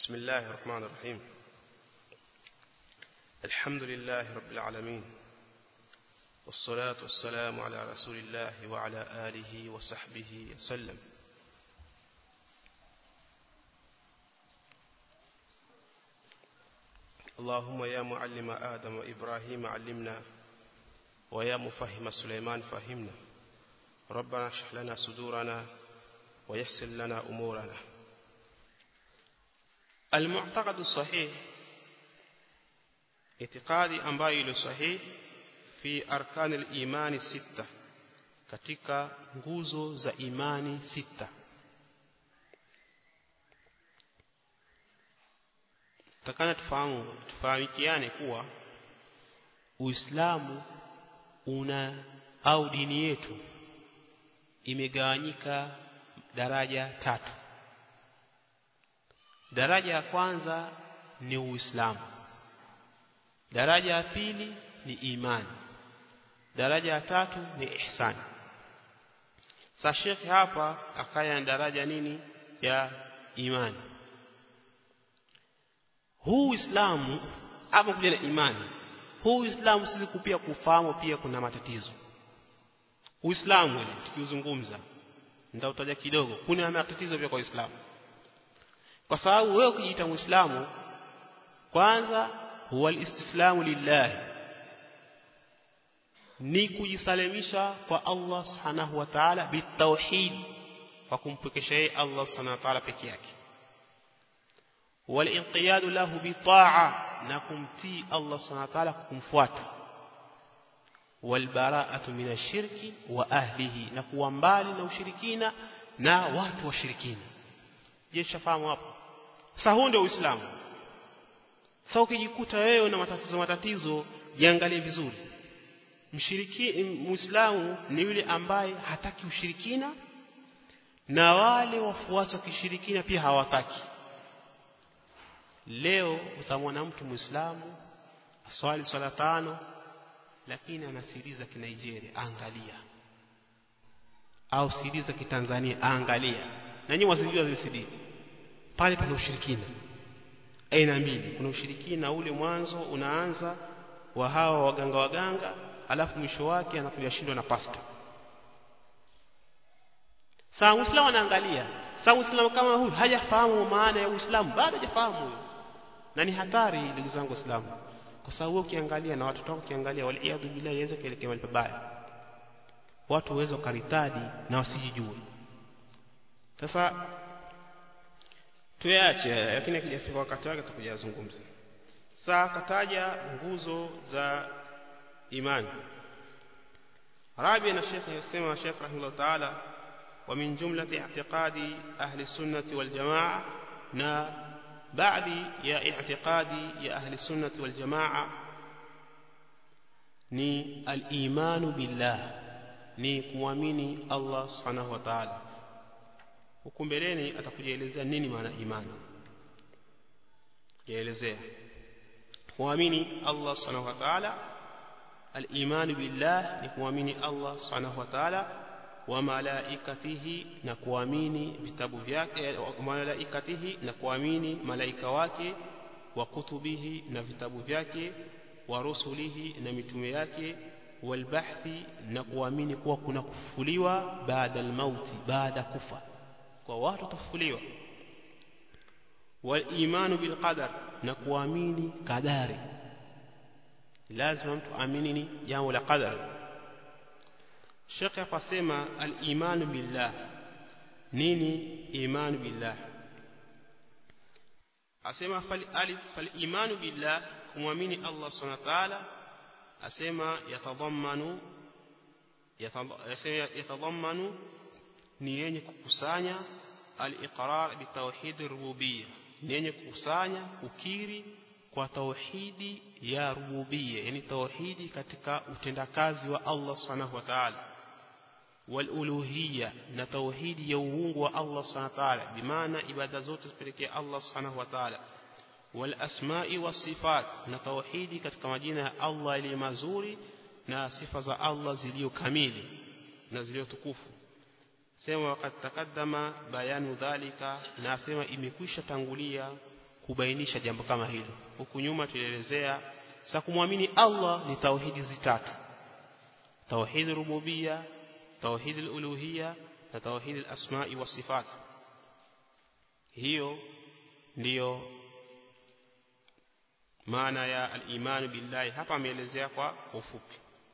بسم الله الرحمن الرحيم الحمد لله رب العالمين والصلاة والسلام على رسول الله وعلى آله وصحبه وسلم اللهم يا معلم آدم وإبراهيم علمنا ويا مفهم سليمان فهمنا ربنا اشرح لنا صدورنا ويسر لنا أمورنا المعتقد الصحيح اعتقادي ambayo ilo sahih fi arkan al-iman sita katika nguzo za imani sita takana tufahamu tufahamikiane kuwa Uislamu una au dini yetu imegawanyika daraja tatu daraja ya kwanza ni Uislamu daraja ya pili ni imani daraja ya tatu ni ihsani sasa Sheikh hapa akaya na daraja nini ya imani huu Uislamu hapo kuja na imani huu Uislamu sisi kupia kufahamu pia kuna matatizo Uislamu ile tukiuzungumza nitautaja kidogo kuna matatizo pia kwa Uislamu kwa sababu wewe ukijiita Muislamu kwanza huwa alistislamu lillahi ni kujisalimisha kwa Allah subhanahu wa ta'ala bitauhid kwa kumpekesha yeye Allah subhanahu wa ta'ala peke yake walinqiyad lahu bitaa na kumtii Allah subhanahu wa ta'ala kumfuata walbara'atu minashirki wa ahlihi na kuwa mbali na ushirikina na watu washirikina je shafahamu hapo sasa huo ndio uislamu sasa ukijikuta wewe na matatizo matatizo jiangalie vizuri mshiriki muislamu ni yule ambaye hataki ushirikina na wale wafuasi wa kishirikina pia hawataki leo utamwona mtu muislamu aswali swala tano lakini ana siri za kinigeria angalia au siri za kitanzania angalia na nyinyi wazijua zile siri pale pana ushirikina aina mbili kuna ushirikina ule mwanzo unaanza wa hawa waganga waganga alafu mwisho wake anakuja shindwa na pasta saa muislamu anaangalia saa muislamu kama huyu hajafahamu maana ya uislamu bado hajafahamu huyo na ni hatari ndugu zangu waislamu kwa sababu ukiangalia na watoto wako ukiangalia waliadhu billahi yaweza kuelekea mahali pabaya watu waweza karitadi na wasijijue sasa tuache lakini akijafika wakati wake tutakuja kuzungumza saa kataja nguzo za imani Rabi na Sheikh yasema Sheikh rahimahullah ta'ala wa min jumlati i'tiqadi ahli sunnati wal jamaa na baadhi ya i'tiqadi ya ahli sunnati wal jamaa ni al-imanu billah ni kuamini Allah subhanahu wa ta'ala huku mbeleni atakujaelezea nini maana imani yaelezea kuamini Allah subhanahu wa ta'ala al-iman billah ni kuamini Allah subhanahu wa ta'ala wa malaikatihi na kuamini vitabu vyake wa malaikatihi na kuamini malaika wake wa kutubihi na vitabu vyake wa rusulihi na mitume yake walbahthi na kuamini kuwa kuna kufufuliwa baada al-mauti baada kufa kwa watu tafufuliwa walimanu bilqadar na kuamini kadari lazima mtu amini ni jambo la qadar Sheikh akasema al-imanu billah nini imanu billah asema fal alif fal imanu billah kumwamini Allah subhanahu wa ta'ala asema yatadhammanu yatadhammanu ni yenye kukusanya al-iqrar bi tauhid rububiyya ni yenye kukusanya kukiri kwa tauhidi ya rububiyya yani tauhidi katika utendakazi wa Allah subhanahu wa ta'ala wal uluhiyya na tauhidi ya uungu wa Allah subhanahu wa ta'ala bimaana ibada zote zipelekea Allah subhanahu wa ta'ala wal asma'i was sifat na tauhidi katika majina ya Allah yaliyo mazuri na sifa za Allah zilizo kamili na zilizo tukufu sema wakati takaddama bayanu dhalika na sema imekwisha tangulia kubainisha jambo kama hilo huku nyuma tulielezea sasa kumwamini Allah ni tauhidi zitatu tauhid rububia tauhid uluhia na tauhid al-asma'i wa sifat hiyo ndiyo maana ya al-iman billahi hapa ameelezea kwa ufupi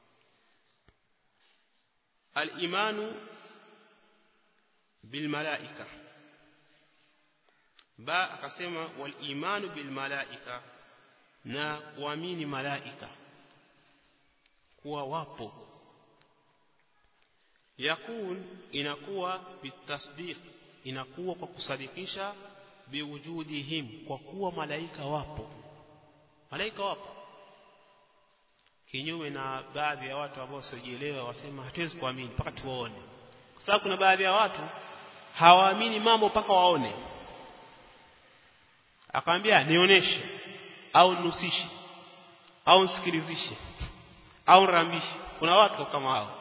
al-imanu bil malaika ba akasema wal imanu bil malaika na kuamini malaika kuwa wapo yakun inakuwa bitasdiq inakuwa kwa kusadikisha biwujudihim kwa kuwa malaika wapo malaika wapo kinyume na baadhi ya watu ambao wasiojielewa wasema hatuwezi kuamini mpaka tuone kwa sababu kuna baadhi ya watu hawaamini mambo mpaka waone akamwambia nionyeshe au nusishe au nsikilizishe au rambishe kuna watu kama hao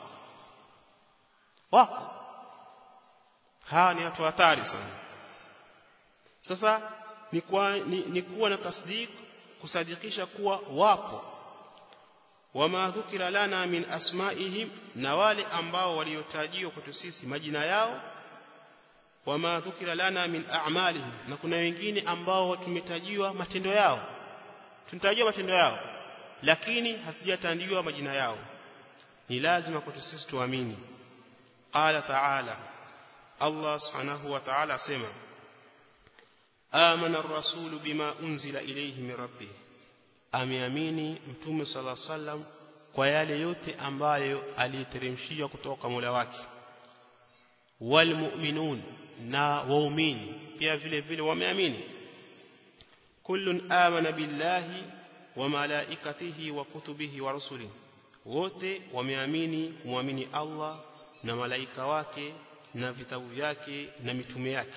wako hawa ni watu hatari sana sasa ni, kwa, ni, ni kuwa na tasdik kusadikisha kuwa wapo wama dhukira lana min asmaihim na wale ambao waliotajiwa kwetu sisi majina yao wama dhukira lana min a'malihim na kuna wengine ambao tumetajiwa matendo yao tunatajiwa matendo yao lakini hatujatandiwa majina yao ni lazima kwetu sisi tuamini qala ta'ala Allah subhanahu wa ta'ala sema amana ar-rasulu bima unzila ilayhi min rabbih ameamini mtume sallallahu alaihi wasallam kwa yale yote ambayo aliteremshiwa kutoka Mola wake walmu'minun na waumini pia vile vile wameamini kullun amana billahi wa malaikatihi wa kutubihi wa rusulihi wote wameamini kumwamini Allah na malaika wake na vitabu vyake na mitume yake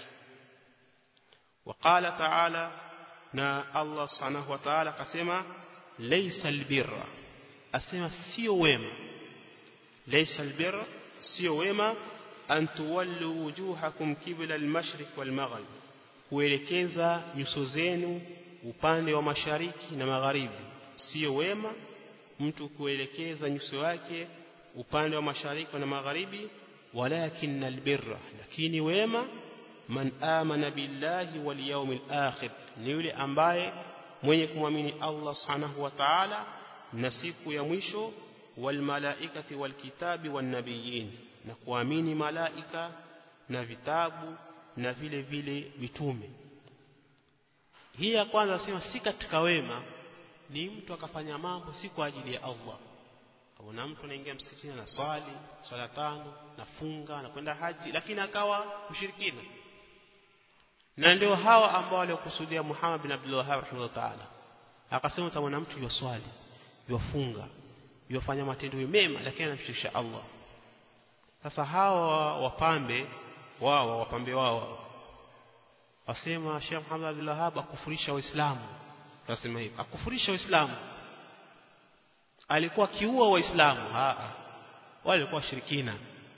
وقال تعالى na Allah subhanahu wa ta'ala akasema laysa albirra asema sio wema laysa albirra sio wema an tuwallu wujuhakum qibla almashriq walmaghrib kuelekeza nyuso zenu upande wa mashariki na magharibi sio wema mtu kuelekeza nyuso yake upande wa mashariki na magharibi walakin albirra lakini wema man amana billahi wal yawmil akhir ni yule ambaye mwenye kumwamini Allah subhanahu wa ta'ala na siku ya mwisho wal malaikati wal kitabi wan nabiyyin na kuamini malaika na vitabu na vile vile mitume hii ya kwanza sema si katika wema ni mtu akafanya mambo si kwa ajili ya Allah kuna mtu anaingia msikitini na swali swala tano nafunga na kwenda haji lakini akawa mshirikina na ndio hawa ambao waliokusudia Muhammad bin Abdul Wahhab rahimahullah ta'ala akasema utamwona mtu yoswali yofunga yofanya matendo mema lakini anamshirikisha Allah sasa hawa wapambe wao wapambe wao wasema Sheikh Muhammad Abdul Wahhab akufurisha waislamu nasema hivi akufurisha waislamu alikuwa kiua waislamu a wale walikuwa washirikina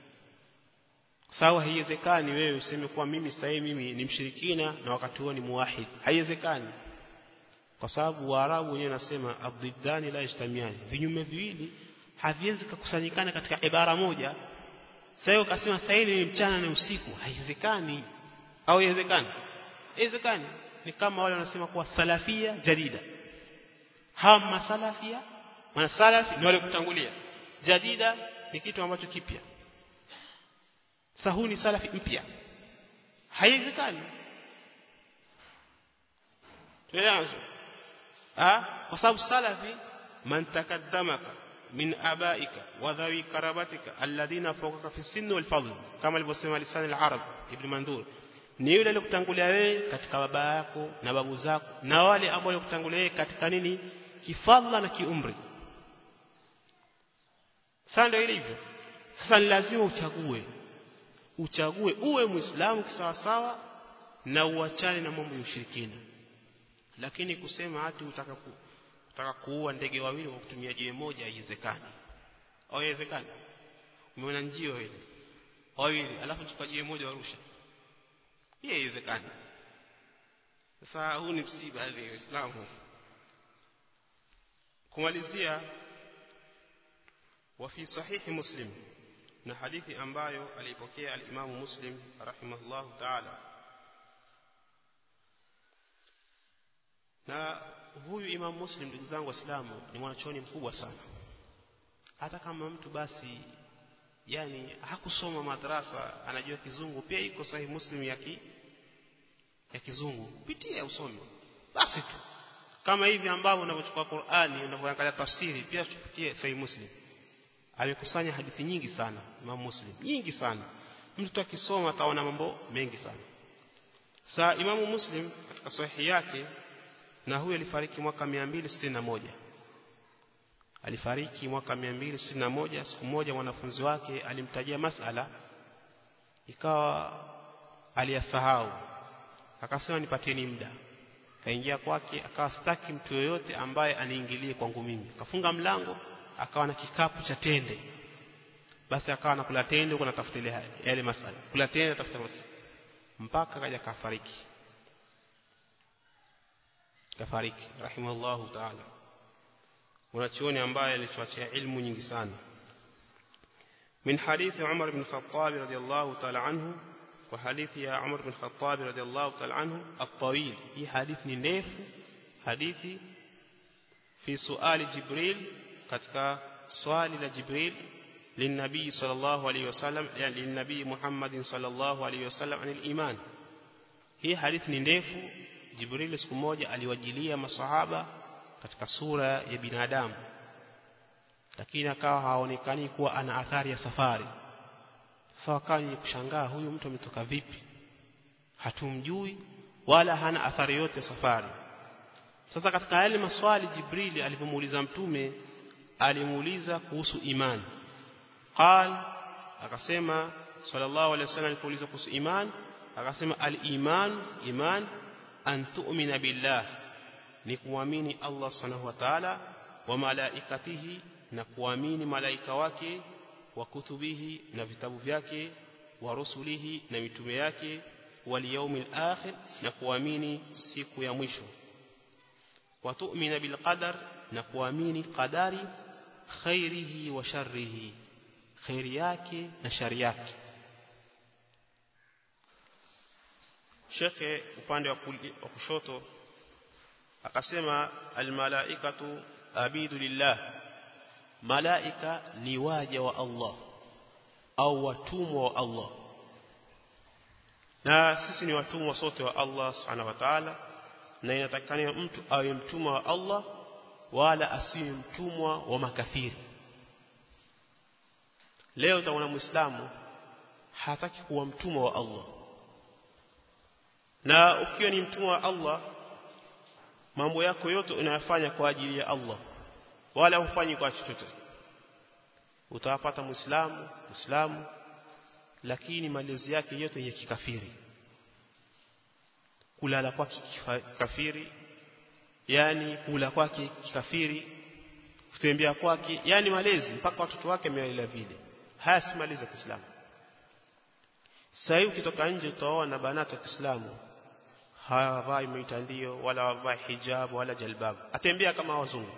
sawa haiwezekani wewe useme kuwa mimi sasa mimi ni mshirikina na wakati huo ni muwahid haiwezekani kwa sababu waarabu wenyewe nasema abdiddani la yajtamiani vinyume viwili haviwezi kukusanyikana katika ibara moja sasa ukasema sasa ni mchana na usiku haiwezekani au haiwezekani haiwezekani ni kama wale wanasema kuwa salafia jadida hawa masalafia maana salafi ni wale kutangulia jadida ni kitu ambacho kipya sasa huu ni salafi mpya haiwezekani tuelewa ah kwa sababu salafi man takaddamaka min abaika wa dhawi karabatika alladhina fawqaka fi sinni wal fadl kama alivyosema lisan al-arab ibn mandur ni yule aliyekutangulia wewe katika baba yako na babu zako na wale ambao walikutangulia wewe katika nini kifadla na kiumri sasa ndio ilivyo sasa ni lazima uchague uchague uwe muislamu kisawasawa na uachane na mambo ya ushirikina lakini kusema hati utaka ku, utaka kuua ndege wawili kwa kutumia jiwe moja haiwezekani au haiwezekani umeona njio ile wawili alafu chukua jiwe moja warusha hii haiwezekani sasa huu ni msiba ni Uislamu kumalizia وفي صحيح مسلم na hadithi ambayo alipokea al-Imam Muslim rahimahullahu ta'ala na huyu Imam Muslim ndugu zangu waislamu ni mwanachoni mkubwa sana hata kama mtu basi yani hakusoma madrasa anajua kizungu pia iko sahihi Muslim ya ki, ya kizungu pitia usome basi tu kama hivi ambavyo unavyochukua Qur'ani unavyoangalia tafsiri pia tupitie sahihi Muslim amekusanya hadithi nyingi sana Imam Muslim nyingi sana mtu akisoma ataona mambo mengi sana saa Imam Muslim katika sahihi yake na huyu alifariki mwaka 261 alifariki mwaka 261 siku moja mwanafunzi wake alimtajia masala ikawa aliyasahau akasema nipatieni muda kaingia kwake akawa sitaki mtu yoyote ambaye aniingilie kwangu mimi kafunga mlango akawa na kikapu cha tende basi akawa nakula tende huko natafuta ile yale masala kula tende tafuta masala mpaka kaja kafariki kafariki rahimahullahu ta'ala mwanachuoni ambaye alichoachia ilmu nyingi sana من حديث عمر بن الخطاب رضي الله تعالى عنه وحديث يا عمر بن الخطاب رضي الله تعالى عنه الطويل هي حديث نيف حديث في سؤال جبريل katika swali la Jibril linabii sallallahu alayhi wasallam yani linabii Muhammad sallallahu alayhi wasallam anil iman hii hadithi ni ndefu Jibril siku moja aliwajilia masahaba katika sura ya binadamu lakini akawa haonekani kuwa ana athari ya safari sasa wakawa ni kushangaa huyu mtu ametoka vipi hatumjui wala hana athari yote ya safari sasa katika yale maswali Jibril alipomuuliza mtume alimuuliza kuhusu imani qal akasema sallallahu alaihi wasallam alipouliza kuhusu imani akasema al-iman iman an tu'mina billah ni kuamini Allah subhanahu wa ta'ala wa malaikatihi na kuamini malaika wake wa kutubihi na vitabu vyake wa rusulihi na mitume yake wal yawmil akhir na kuamini siku ya mwisho wa tu'mina bil qadar na kuamini qadari khairihi wa sharrihi khairi yake na shari yake Shekhe upande wa kushoto akasema almalaikatu abidu lillah malaika ni waja wa Allah au watumwa wa Allah na sisi ni watumwa sote wa Allah subhanahu wa ta'ala na inatakikana mtu awe mtumwa wa Allah wala asiwe mtumwa wa makafiri leo utaona muislamu hataki kuwa mtumwa wa Allah na ukiwa ni mtumwa wa Allah mambo yako yote unayafanya kwa ajili ya Allah wala hufanyi kwa chochote utawapata muislamu muislamu lakini malezi yake yote ya kikafiri kulala kwake kikafiri yani kula kwake kikafiri kutembea kwake yani malezi mpaka watoto wake amewalela vile haya si malezi ya Kiislamu sasa ukitoka nje utaona banati wa Kiislamu hawavai mitandio wala wavai hijab wala jalbab atembea kama wazungu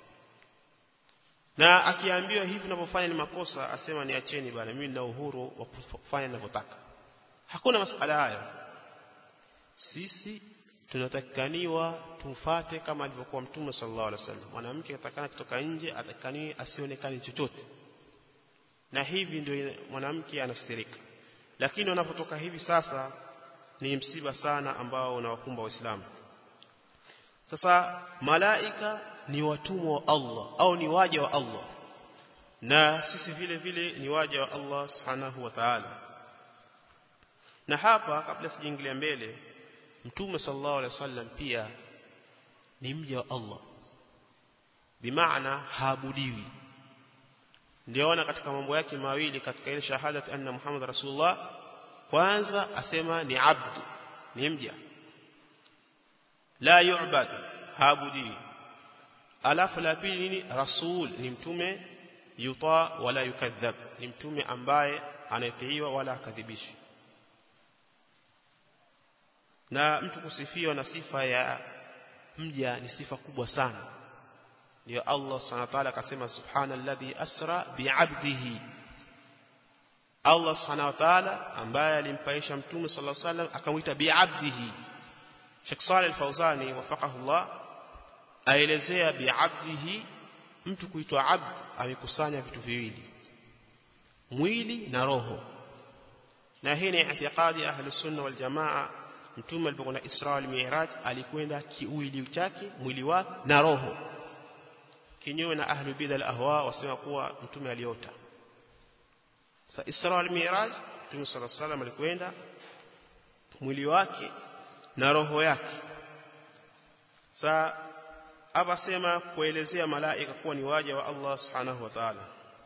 na akiambiwa hivi unavyofanya ni makosa asema niacheni bana mimi nina uhuru wa kufanya ninavyotaka hakuna masala hayo sisi tunatakikaniwa tumfate kama alivyokuwa mtume sallallahu alaihi wasallam mwanamke atakana kutoka nje atakani asionekane chochote na hivi ndio mwanamke anastirika lakini wanapotoka hivi sasa ni msiba sana ambao unawakumba waislamu sasa malaika ni watumwa wa Allah au ni waja wa Allah na sisi vile vile ni waja wa Allah subhanahu wa ta'ala na hapa kabla sijaingilia mbele mtume sallallahu alaihi wasallam pia ni mja wa Allah bimaana haabudiwi ndiona katika mambo yake mawili katika ile shahadat anna muhammad rasulullah kwanza asema ni abd ni mja la yu'bad haabudiwi alafu la pili nini rasul ni mtume yuta wala yukadhab ni mtume ambaye anatiiwa wala akadhibishwi na mtu kusifiwa na sifa ya mja ni sifa kubwa sana ndio Allah subhanahu wa ta'ala akasema subhanalladhi asra bi'abdihi Allah subhanahu wa ta'ala ambaye alimpaisha mtume sallallahu alaihi wasallam akamwita bi'abdihi Sheikh Saleh Al-Fauzani wafaqahu Allah aelezea bi'abdihi mtu kuitwa abd amekusanya vitu viwili mwili na roho na hii ni i'tiqadi ya ahli sunna wal jamaa mtume alipokuwa na Isra wal Mi'raj alikwenda kiwili chake mwili wake na roho kinyume na ahli bid'a al-ahwa wasema kuwa mtume aliota sa Isra wal Mi'raj mtume sallallahu alaihi wasallam alikwenda mwili wake na roho yake sa hapa sema kuelezea malaika kuwa ni waja wa Allah subhanahu wa ta'ala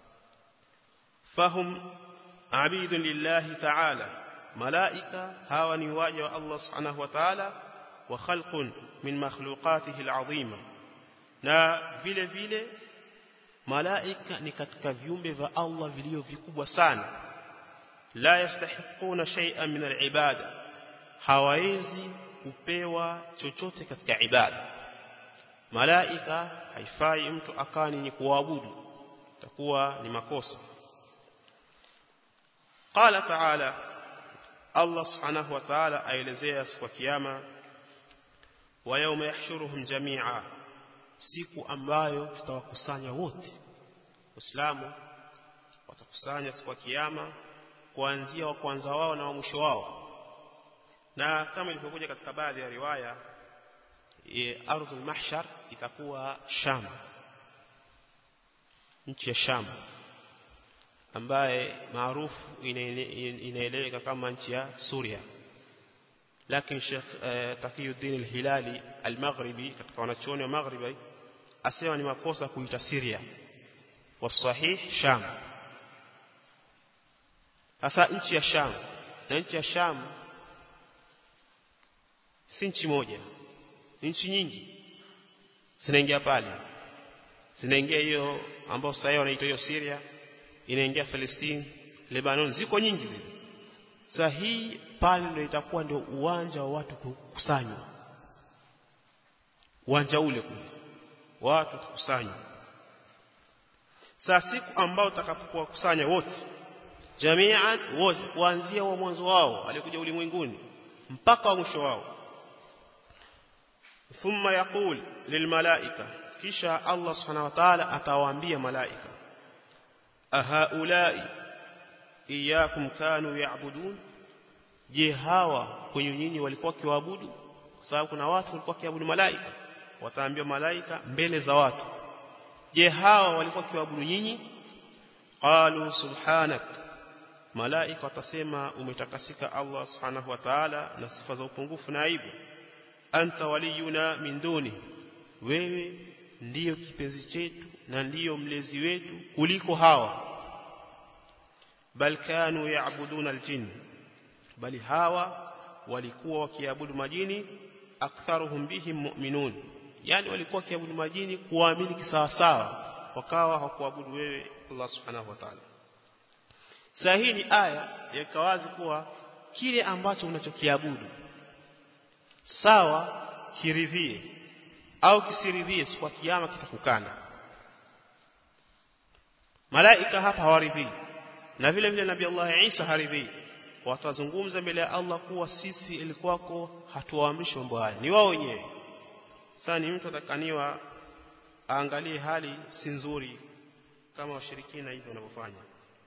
fahum abidun lillahi ta'ala malaika hawa ni waja wa Allah subhanahu wa ta'ala wa khalqun min makhluqatihi al'azima na vile vile malaika ni katika viumbe vya Allah vilivyo vikubwa sana la yastahiquna shay'an min al'ibada hawawezi kupewa chochote katika ibada malaika haifai mtu akani ni kuabudu takuwa ni makosa qala ta'ala Allah subhanahu wa ta'ala aelezea siku ya kiyama wa yawma yahshuruhum jami'a siku ambayo tutawakusanya wote Waislamu watakusanya siku ya kiyama kuanzia wa kwanza wao na wa mwisho wao na kama ilivyokuja katika baadhi ya riwaya ardhul mahshar itakuwa Sham nchi ya Sham ambaye maarufu inaeleweka kama nchi ya Suria lakini Sheikh Taqiyuddin al-Hilali al-Maghribi katika wanachuoni wa Maghribi asema ni makosa kuita Syria wasahih Sham hasa nchi ya Sham na nchi ya Sham si nchi moja nchi nyingi zinaingia pale zinaingia hiyo ambao sasa wanaita hiyo Syria inaingia Palestine Lebanon ziko nyingi zile sasa hii pale ndio itakuwa ndio uwanja wa watu kukusanywa uwanja ule kule watu kukusanywa sasa siku ambao utakapokuwa kusanya wote jamian wote kuanzia wa mwanzo wao alikuja ulimwenguni mpaka wa mwisho wao thumma yaqul lilmalaika kisha Allah subhanahu wa ta'ala atawaambia malaika ahaulai iyakum kanu ya'budun je hawa kwenye nyinyi walikuwa kiwaabudu kwa sababu kuna watu walikuwa kiabudu malaika wataambia malaika mbele za watu je hawa walikuwa kiwaabudu nyinyi qalu subhanak malaika watasema umetakasika Allah subhanahu wa ta'ala na sifa za upungufu na aibu anta waliyuna min duni wewe ndiyo kipenzi chetu na ndiyo mlezi wetu kuliko hawa bal kanu yaabuduna aljin bali hawa walikuwa wakiabudu majini aktharuhum bihim mu'minun yani walikuwa wakiabudu majini kuamini kisawasawa wakawa hawakuabudu wewe Allah subhanahu wa ta'ala sahihi ni aya yakawazi kuwa kile ambacho unachokiabudu sawa kiridhie au kisiridhie siku ya kiyama kitakukana malaika hapa hawaridhii na vile vile nabii Allah Isa haridhii watazungumza mbele ya Allah kuwa sisi ilikuwako hatuwaamrishi mambo haya ni wao wenyewe sasa ni mtu atakaniwa aangalie hali si nzuri kama washirikina hivyo wanavyofanya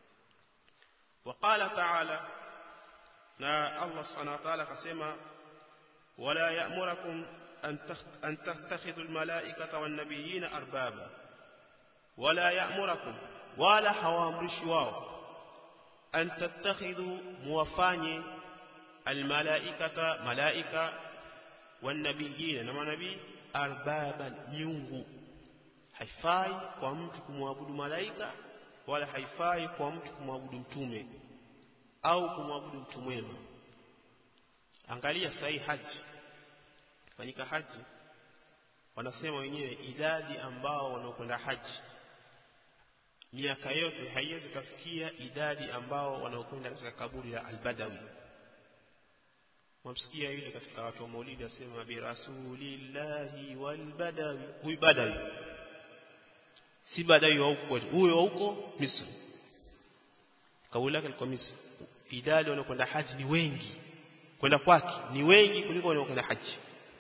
وقال تعالى na Allah subhanahu wa ta'ala akasema wala ya'murukum an tattakhidhu almalaikata wan nabiyina arbaba wala ya'murukum wala hawaamrishi wao an tattakhidhu muwafanye almalaikata malaika wan nabiyina na manabii arbaban miungu haifai kwa mtu kumwabudu malaika wala haifai kwa mtu kumwabudu mtume au kumwabudu mtu mwema angalia sahi haji fanyika haji wanasema wenyewe idadi ambao wanaokwenda haji miaka yote haiwezi kafikia idadi ambao wanaokwenda katika kaburi la albadawi mwamsikia yule katika watu wa maulidi asema bi rasulillahi wal badawi huyu badawi si badawi wa huko huyo wa huko Misri kauli yake alikuwa Misri idadi wanaokwenda haji ni wengi kwenda kwake ni wengi kuliko wanaokwenda haji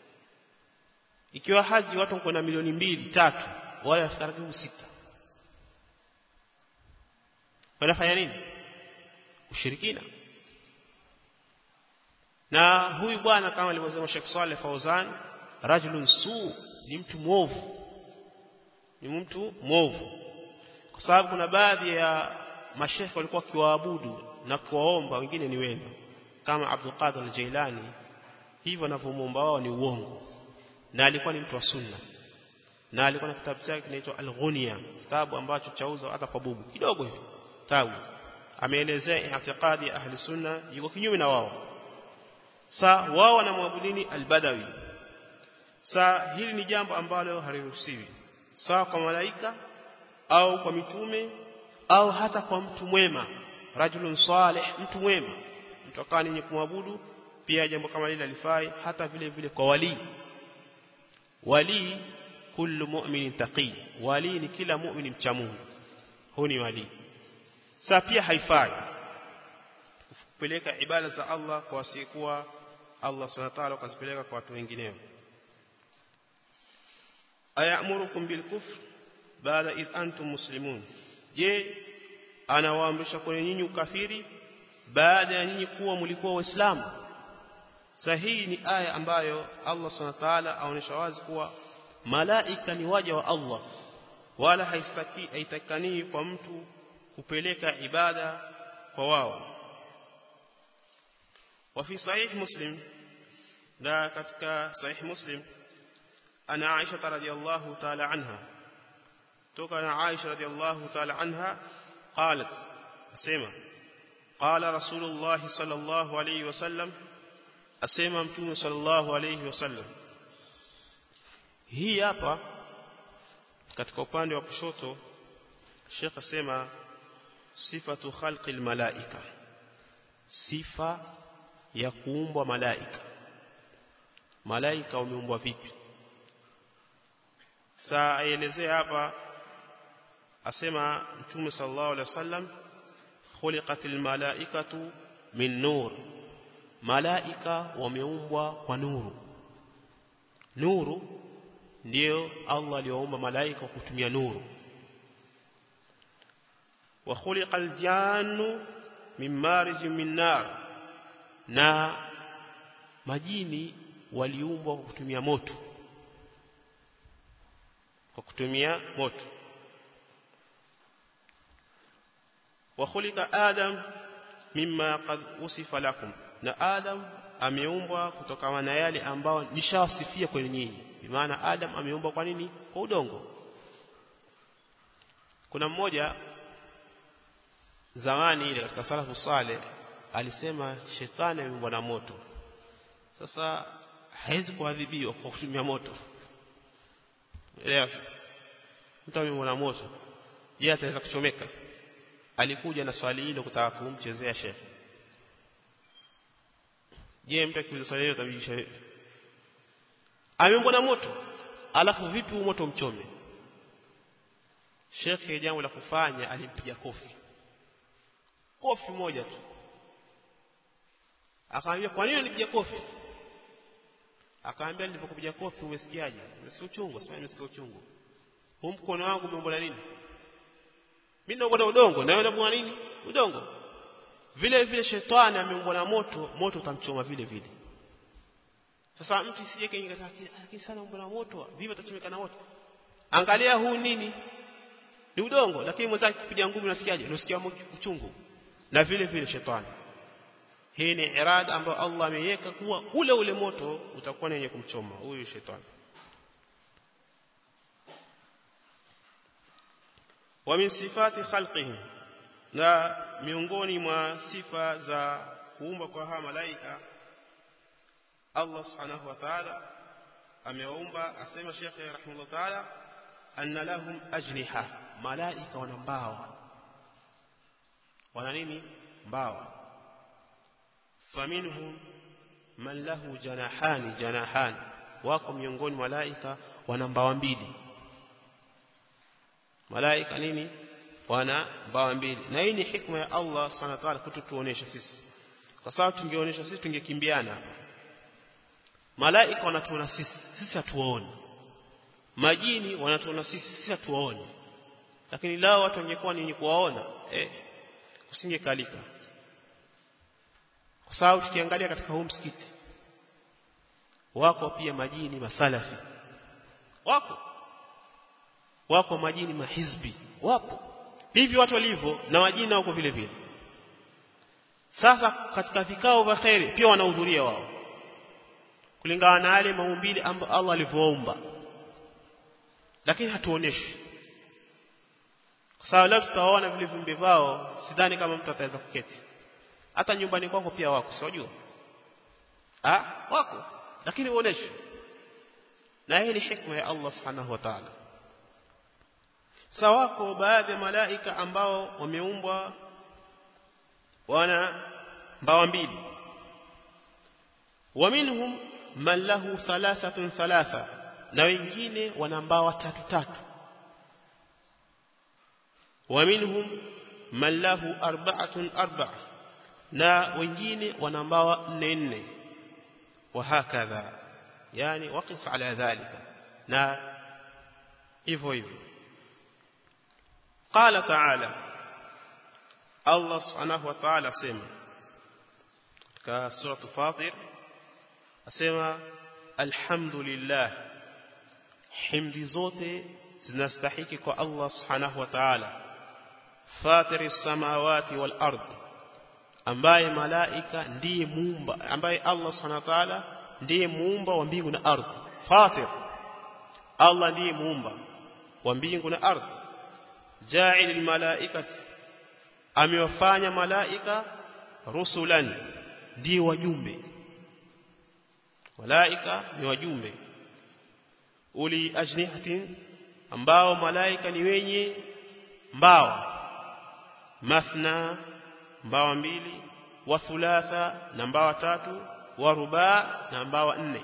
ikiwa haji watu wanakwenda milioni mbili tatu wale wafika karibu sita wanafanya nini ushirikina na huyu bwana kama alivyosema Sheikh Saleh Fauzan rajulun su ni mtu mwovu ni mtu mwovu kwa sababu kuna baadhi ya mashekhe walikuwa kiwaabudu na kuwaomba wengine ni wema kama Abdul Qadir al-Jailani hivyo wanavyomuomba wao ni uongo na alikuwa ni mtu wa sunna na alikuwa na kitabu chake kinaitwa Al-Ghunia kitabu ambacho chauzwa hata kwa bubu kidogo hivi kitabu ameelezea i'tiqadi ya ahli sunna yuko kinyume na wao sa wao wanamwabudini al-Badawi sa hili ni jambo ambalo haliruhusiwi sawa kwa malaika au kwa mitume au hata kwa mtu mwema rajulun salih mtu mwema mtu akawa ni kumwabudu pia jambo kama lile alifai hata vile vile kwa wali wali kullu mu'minin taqi wali ni kila mu'mini mcha Mungu huyu ni wali sa pia haifai kupeleka ibada za Allah kwa wasiyekuwa Allah subhanahu wa ta'ala ukazipeleka kwa watu wengineo ayamurukum bilkufr baada id antum muslimun je anawaamrisha kwenye nyinyi ukafiri baada ya nyinyi kuwa mlikuwa waislamu sahihi ni aya ambayo Allah subhanahu wa ta'ala aonesha wazi kuwa malaika ni waja wa Allah wala haistaki haitakani kwa mtu kupeleka ibada kwa wao وفي صحيح مسلم لا katika صحيح مسلم أنا عائشة رضي الله تعالى عنها توقع عائشة رضي الله تعالى عنها قالت أسيما قال رسول الله صلى الله عليه وسلم أسيما متوم صلى الله عليه وسلم hii hapa katika upande wa kushoto Sheikh asema sifatu khalqil malaika sifa ya kuumbwa malaika malaika wameumbwa vipi saa aelezea hapa asema mtume sallallahu alaihi wasallam khuliqatil malaikatu min nur malaika wameumbwa kwa nuru nuru ndio Allah aliyoumba malaika kwa kutumia nuru wa khuliqal jannu min marij min nar na majini waliumbwa kwa kutumia moto kwa kutumia moto wa khulika adam mimma qad usifa lakum na adam ameumbwa kutokana na yale ambao nishawasifia kwenye nyinyi bimaana adam ameumbwa kwa nini kwa udongo kuna mmoja zamani ile katika salafu saleh alisema shetani ameumbwa na moto sasa haizi kuadhibiwa kwa kutumia moto elewa mtu ameumbwa na moto je ataweza kuchomeka alikuja na swali hilo kutaka kumchezea shekhe je mtu akiuliza swali hilo utamjibisha vipi ameumbwa na moto alafu vipi huu moto mchome shekhe jambo la kufanya alimpiga kofi kofi moja tu akamwambia kwa nini unipiga kofi akamwambia nilipokupiga kofi umesikiaje umesikia uchungu sema nimesikia uchungu huu mkono wangu umeumbwa na nini mimi naomba na udongo na wewe unaomba nini udongo vile vile shetani ameumbwa na moto moto utamchoma vile vile sasa mtu isije kaingia lakini sana umbo na moto vipi atachomeka na moto angalia huu nini ni udongo lakini mwenzake kupiga ngumi unasikiaje unasikia uchungu na vile vile shetani hii ni irada ambayo Allah ameiweka kuwa ule ule moto utakuwa ni wenye kumchoma huyu shetani wa min sifati khalqihim na miongoni mwa sifa za kuumba kwa hawa malaika Allah subhanahu wa ta'ala amewaumba asema Sheikh rahimahullah ta'ala anna lahum ajniha malaika wana mbawa wana nini mbawa faminhum man lahu janahani janahani wako miongoni malaika wana mbawa mbili malaika nini wana mbawa mbili na hii ni hikma ya Allah subhanahu wa ta'ala kututuonesha sisi kwa sababu tungeonyesha sisi tungekimbiana hapa malaika wanatuona sisi sisi hatuwaoni majini wanatuona sisi sisi hatuwaoni lakini lao watu wangekuwa ni kuwaona eh kusingekalika kwa sababu tukiangalia katika huu msikiti wako pia majini masalafi wako wako majini mahizbi wapo hivyo watu walivyo na majini wako vile vile sasa katika vikao vya khairi pia wanahudhuria wao kulingana na yale maumbile ambayo Allah alivyoumba lakini hatuoneshi kwa sababu leo tutaona vile viumbe vao sidhani kama mtu ataweza kuketi hata nyumbani kwako pia wako siwajua ah wako lakini uoneshi na hii ni hikma ya Allah subhanahu wa ta'ala sawako baadhi ya malaika ambao wameumbwa wana mbawa mbili wa minhum man lahu thalathatun thalatha na wengine wana mbawa tatu tatu wa minhum man lahu arba'atun arba'a na wengine wana mbawa nne nne wa hakadha yani waqis ala dhalika na hivyo hivyo qala ta'ala Allah subhanahu wa ta'ala asema katika sura Fatir asema alhamdulillah himdi zote zinastahiki kwa Allah subhanahu wa ta'ala fatiri samawati wal ard ambaye malaika ndiye muumba ambaye Allah subhanahu wa ta'ala ndiye muumba wa mbingu na ardhi fatir Allah ndiye muumba wa mbingu na ardhi ja'ilul malaikati amewafanya malaika rusulan ndiye wajumbe malaika ni wajumbe uli ajnihatin ambao malaika ni wenye mbawa mathna mbawa mbili wa thulatha na mbawa tatu wa rubaa na mbawa nne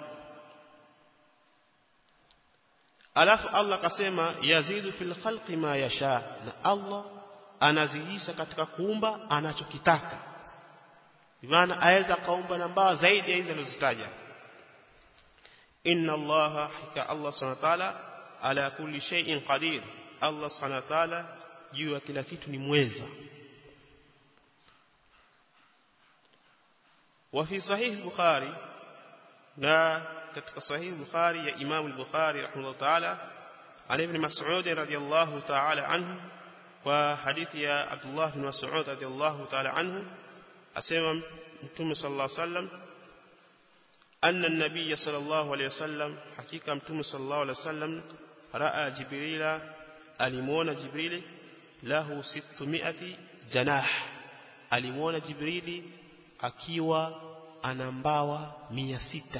alafu Allah kasema yazidu fil khalqi ma yasha na Allah anazidisha katika kuumba anachokitaka maana aweza kaumba na mbawa zaidi ya hizo alizozitaja inna allaha hakika allah subhanahu wa ta'ala ala kulli shay'in qadir allah subhanahu wa ta'ala juu ya kila kitu ni mweza وفي صحيح البخاري لا katika صحيح البخاري يا امام البخاري رحمه الله تعالى عن ابن مسعود رضي الله تعالى عنه وحديث يا عبد الله بن مسعود رضي الله تعالى عنه اسمع متوم صلى الله عليه وسلم أن النبي صلى الله عليه وسلم حقيقة متوم صلى الله عليه وسلم رأى جبريل ألمون جبريل له ستمائة جناح ألمون جبريل akiwa ana mbawa mia sita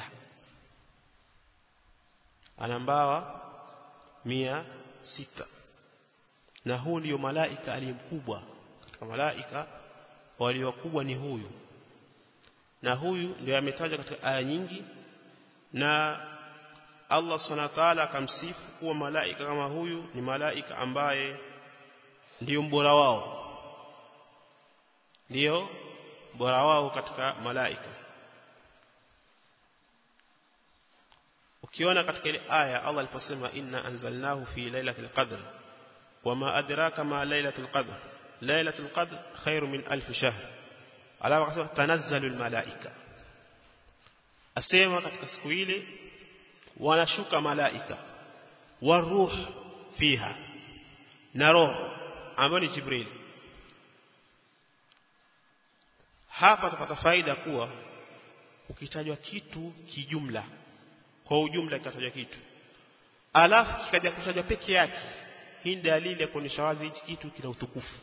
ana mbawa mia sita na huu ndio malaika aliyemkubwa katika malaika waliokubwa ni huyu na huyu ndio ametajwa katika aya nyingi na Allah subhanahu wa ta'ala akamsifu kuwa malaika kama huyu ni malaika ambaye ndiyo mbora wao ndiyo bora wao katika malaika ukiona katika ile aya Allah aliposema inna anzalnahu fi lailatul qadr wama adraka ma lailatul qadr lailatul qadr khairu min alf shahr alafu akasema tanazzalul malaika asema katika siku ile wanashuka malaika waruh fiha na roho ambayo ni jibril hapa tupata faida kuwa ukitajwa kitu kijumla kwa ujumla kikatajwa kitu alafu kikaja kutajwa peke yake hii ni dalili ya kuonyesha wazi hichi kitu kina utukufu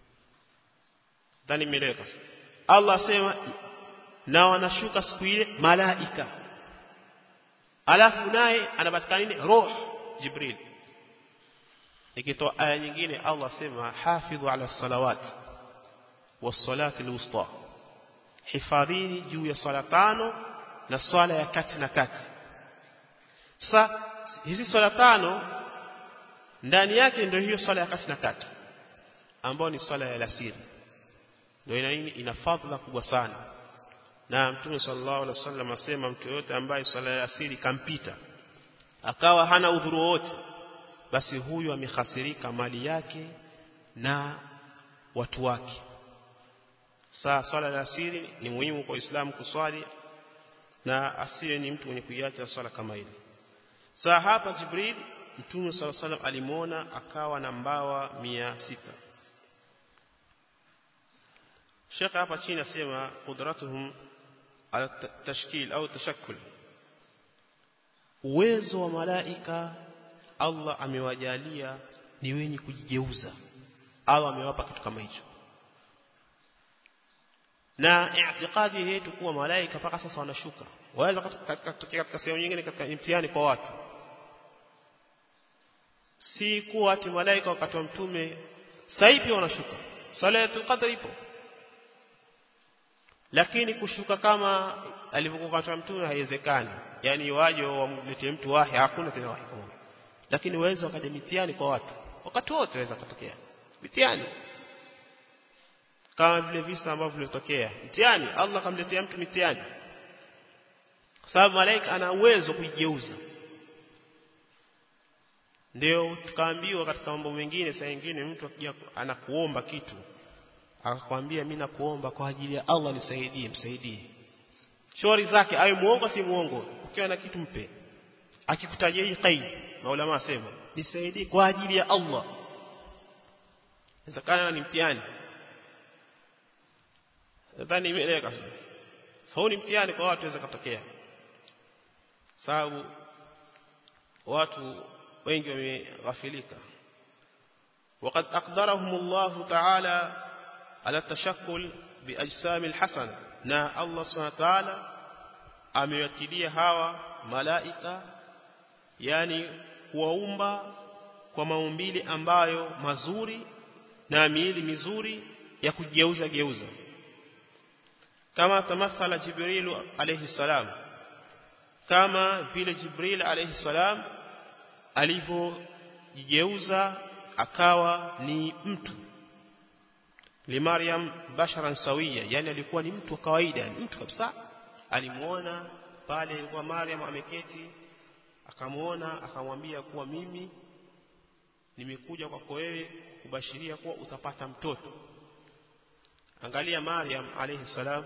ndani imeeleweka Allah asema na wanashuka siku ile malaika alafu naye anapatikana nini roho jibril nikitoa aya nyingine Allah asema hafidhu ala salawat was salati alwusta hifadhini juu ya sala tano na swala ya kati na kati sasa hizi swala tano ndani yake ndio hiyo swala ya kati na kati ambayo ni swala ya alasiri ndio ina nini ina fadhila kubwa sana na mtume sallallahu alaihi wasallam asema mtu yote ambaye swala ya alasiri kampita akawa hana udhuru wote basi huyu amehasirika mali yake na watu wake saa swala ya asiri ni muhimu kwa Uislamu kuswali na asiye ni mtu mwenye kuiacha swala kama ile saa hapa Jibril Mtume صلى الله عليه alimuona akawa na mbawa mia sita Sheikh hapa chini asema qudratuhum ala tashkil au tashakkul uwezo wa malaika Allah amewajalia ni wenye kujigeuza Allah amewapa kitu kama hicho na i'tiqadi yetu kuwa malaika mpaka sasa wanashuka waweza katika katika sehemu nyingine katika imtihani kwa watu si kuwa ati malaika wakati wa mtume sasa pia wanashuka salatul qadr ipo lakini kushuka kama alivyokuwa wakati wa mtume haiwezekani yani waje wamletee mtu wahi hakuna tena wahi kama lakini waweza wakaja mitihani kwa watu wakati wote waweza kutokea mitihani kama vile visa ambavyo vilitokea mtihani Allah kamletea mtu mitihani kwa sababu malaika ana uwezo kujigeuza ndio tukaambiwa katika mambo mengine saa nyingine mtu akija anakuomba kitu akakwambia mimi nakuomba kwa ajili ya Allah nisaidie msaidie shauri zake awe muongo si muongo ukiwa na kitu mpe akikutajia hii qaid maulama asema nisaidie kwa ajili ya Allah inawezekana ni mtihani nadhani imeeleweka sasa ni mtihani kwa watu waweza kutokea sababu watu wengi wameghafilika وقد أقدرهم الله تعالى على التشكل بأجسام الحسنة نا الله سبحانه وتعالى amewakilia hawa malaika yani kuwaumba kwa maumbili ambayo mazuri na miili mizuri ya kugeuza geuza kama tamathala jibril alayhi salam kama vile jibril alayhi salam alivyojigeuza akawa ni mtu limaryam basharan sawia yani alikuwa ni mtu wa kawaida ni mtu kabisa alimuona pale ilikuwa Maryam ameketi akamuona akamwambia kuwa mimi nimekuja kwako wewe kubashiria kuwa utapata mtoto angalia Maryam alayhi salam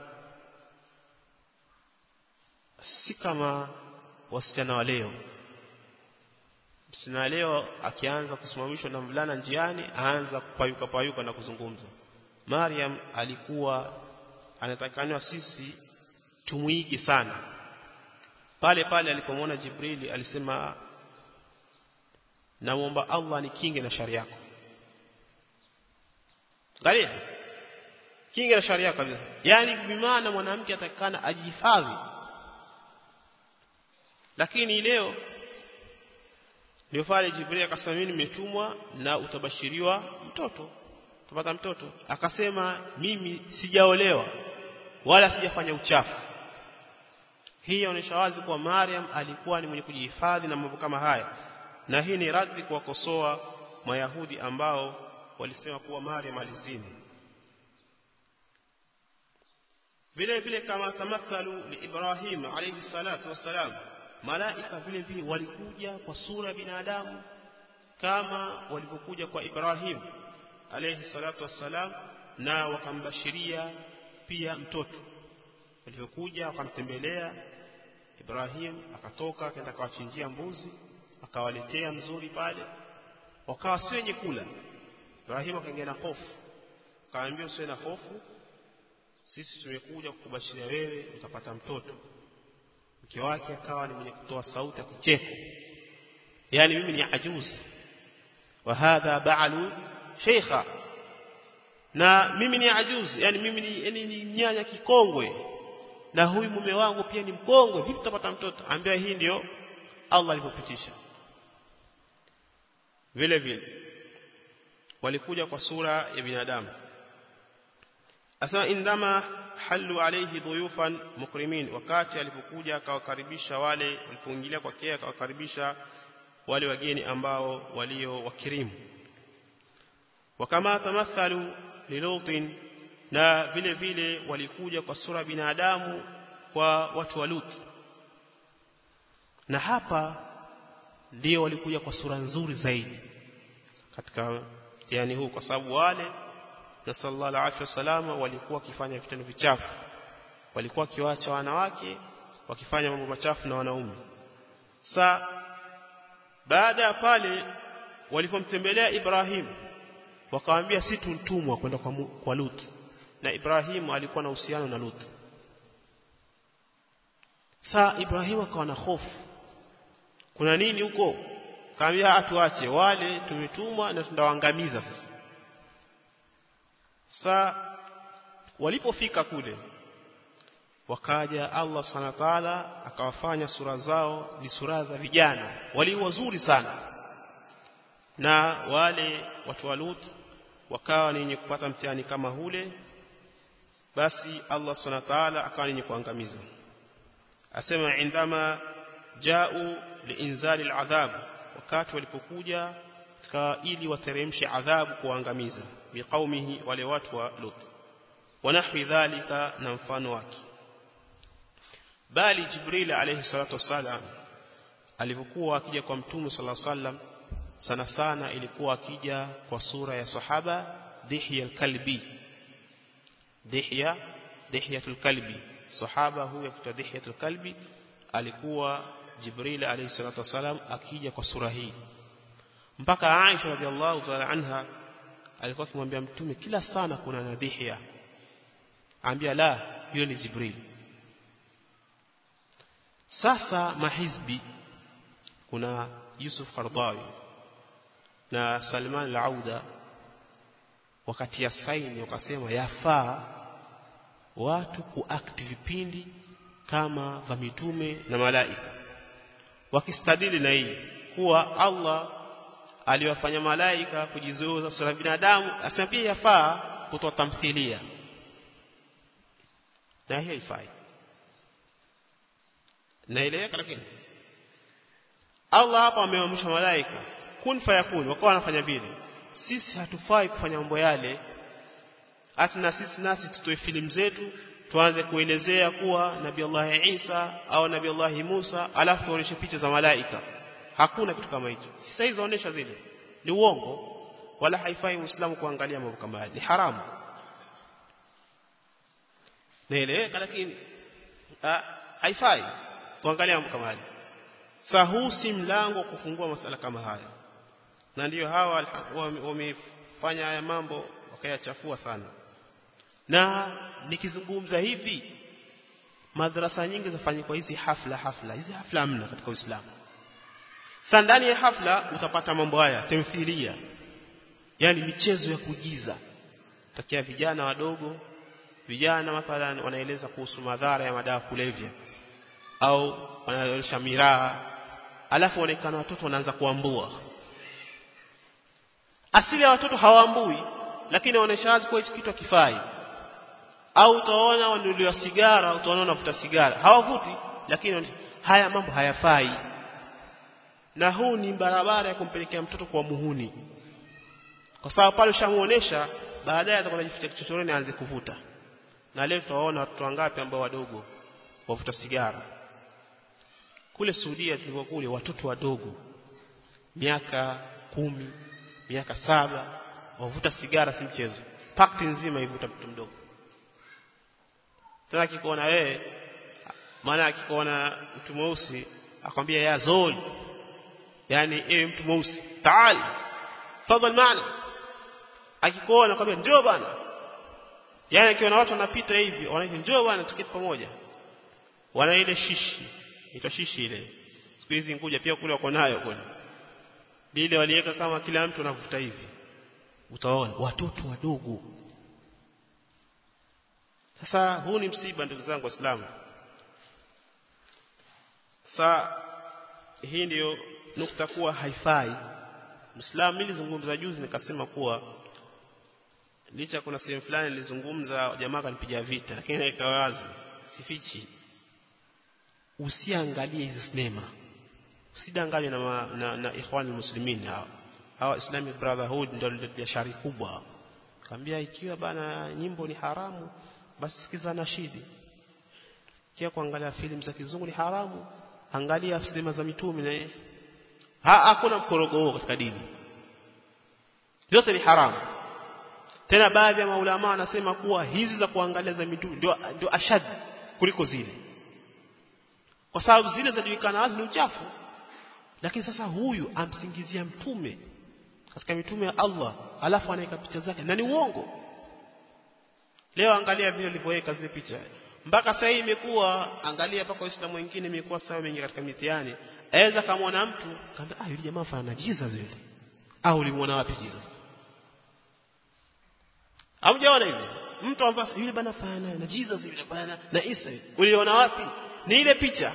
si kama wasichana wa leo msichana leo akianza kusimamishwa na mvulana njiani aanza kupayuka payuka na kuzungumza Maryam alikuwa anatakaniwa sisi tumuige sana pale pale alipomwona Jibrili alisema naomba Allah nikinge na shari yako angalia kinge na shari yako kabisa yani bimaana mwanamke atakana ajihifadhi lakini leo ndio pale Jibril akasema mimi nimetumwa na utabashiriwa mtoto utapata mtoto akasema mimi sijaolewa wala sijafanya uchafu hii inaonyesha wazi kuwa Maryam alikuwa ni mwenye kujihifadhi na mambo kama haya na hii ni radhi kuwakosoa mayahudi ambao walisema kuwa Maryam alizini vile vile kama tamathalu li Ibrahim alayhi salatu wassalam malaika vile vile walikuja kwa sura ya binadamu kama walivyokuja kwa Ibrahim alayhi salatu wassalam na wakambashiria pia mtoto walivyokuja wakamtembelea Ibrahim akatoka akaenda akawachinjia mbuzi akawaletea mzuri pale wakawa si wenye kula Ibrahim akaingia na hofu akaambia usiwe na hofu sisi tumekuja kukubashiria wewe utapata mtoto mke wake akawa ni mwenye kutoa sauti ya kicheko yani mimi ni ajuzi wa hadha ba'lu sheikha na mimi ni ajuzi yani mimi ni, yani ni mnyanya kikongwe na huyu mume wangu pia ni mkongwe vipi tutapata mtoto ambia hii ndio Allah alipopitisha vile vile walikuja kwa sura ya binadamu asema indama halu alayhi dhuyufan mukrimin wakati alipokuja akawakaribisha wale walipoingilia kwake akawakaribisha wale wageni ambao walio wakirimu wakama tamathalu lilutin na vile vile walikuja kwa sura binadamu kwa watu wa Lut na hapa ndio walikuja kwa sura nzuri zaidi katika mtihani huu kwa sababu wale na sallallahu alaihi wasallam walikuwa wakifanya vitendo vichafu walikuwa wakiwaacha wanawake wakifanya mambo machafu na wanaume sa baada ya pale walipomtembelea Ibrahim wakamwambia si tuntumwa kwenda kwa, kwa Lut na Ibrahim alikuwa na uhusiano na Lut sa Ibrahim akawa na hofu kuna nini huko kaambia atuache wale tumetumwa na tundawaangamiza sasa sa walipofika kule wakaja Allah subhanahu wa ta'ala akawafanya sura zao ni sura za vijana walio wazuri sana na wale watu wa Lut wakawa ni wenye kupata mtihani kama hule basi Allah subhanahu wa ta'ala akawa ni wenye kuangamiza asema indama ja'u liinzali al'adhab wakati walipokuja katika ili wateremshe adhabu kuangamiza biqaumihi wale watu wa Lut wanahwi dhalika na mfano wake bali Jibril alayhi salatu wassalam alipokuwa akija kwa mtume sallallahu alayhi wasallam sana sana ilikuwa akija kwa sura ya sahaba Dihya al-Kalbi Dihya Dihyatul Kalbi sahaba huyo kutoka Dihyatul Kalbi alikuwa Jibril alayhi salatu wasalam akija kwa sura hii mpaka Aisha radhiallahu ta'ala anha alikuwa akimwambia mtume kila sana kuna nadhihia ambia la hiyo ni Jibril sasa mahizbi kuna Yusuf Qardawi na Salman al-Auda wakati ya saini wakasema yafaa watu kuact vipindi kama vya mitume na malaika wakistadili na hii kuwa Allah aliwafanya malaika kujizoeza sura binadamu asema pia yafaa kutoa tamthilia na hiyo haifai naeleweka lakini Allah hapa ameamrisha malaika kun fayakun wakawa wanafanya vile sisi hatufai kufanya mambo yale hata na sisi nasi tutoe filamu zetu tuanze kuelezea kuwa nabii Allah Isa au nabii Allah Musa alafu tuoneshe picha za malaika hakuna kitu kama hicho sasa hizo zaonesha zile ni uongo wala haifai muislamu kuangalia mambo kama haya ni haramu naeleweka lakini haifai kuangalia mambo kama haya sasa huu si mlango kufungua masala kama haya na ndiyo hawa wamefanya haya mambo wakayachafua sana na nikizungumza hivi madrasa nyingi zafanyikwa hizi hafla hafla hizi hafla hamna katika Uislamu sasa ndani ya hafla utapata mambo haya tamthilia yani michezo ya kuigiza takia vijana wadogo vijana mathalan wanaeleza kuhusu madhara ya madawa kulevya au wanaonyesha miraa alafu waonekana watoto wanaanza kuambua asili ya watoto hawaambui lakini waonesha wazi kwa hichi kitu kifai au utaona wanuliwa sigara utaona wanavuta sigara hawavuti lakini haya mambo hayafai na huu ni barabara ya kumpelekea mtoto kwa muhuni kwa sababu pale ushamuonesha baadaye atakwenda jifuta kichochoroni aanze kuvuta na leo tutawaona watoto wangapi ambao wadogo wavuta sigara kule Saudia tulikuwa kule watoto wadogo miaka kumi miaka saba wavuta sigara si mchezo pakti nzima ivuta mtoto mdogo tena akikuona wewe maana akikuona mtu mweusi akwambia ya zol yani ewe mtu mweusi taal fadhal maana akikuona akwambia njoo bana yani akiona watu wanapita hivi wanaita njoo bana tuketi pamoja wana ile shishi ito shishi ile siku hizi nguja pia kule wako nayo kule lile waliweka kama kila mtu anavuta hivi utaona watoto wadogo sasa huu ni msiba ndugu zangu waislamu sasa hii ndiyo nukta kuwa haifai Muislamu nilizungumza juzi nikasema kuwa licha kuna sehemu fulani nilizungumza jamaa kanipiga vita lakini ikawa wazi sifichi usiangalie hizi sinema usidanganywe na, ma- na, na ikhwani muslimin hawa hawa islamic brotherhood ndio ndio shari kubwa kaambia ikiwa bana nyimbo ni haramu basi sikiza nashidi kia kuangalia filamu za kizungu ni haramu angalia sinema za mitume na ha hakuna mkorogo huo katika dini yote ni haramu tena baadhi ya maulama wanasema kuwa hizi za kuangalia za mitume ndio ndio ashad kuliko zile kwa sababu zile zajulikana wazi ni uchafu lakini sasa huyu amsingizia mtume katika mitume ya Allah alafu anaweka picha zake na ni uongo leo angalia vile alivyoweka zile picha mpaka sasa hii imekuwa angalia mpaka waislamu wengine imekuwa sawa mengi katika mitihani aweza kamwona mtu kaambia ah yule jamaa fanana na Jesus yule au ulimwona wapi Jesus Hamjaona hivi? Mtu ambaye yule bana fanana na Jesus yule bana na Isa yule. Uliona wapi? Ni ile picha.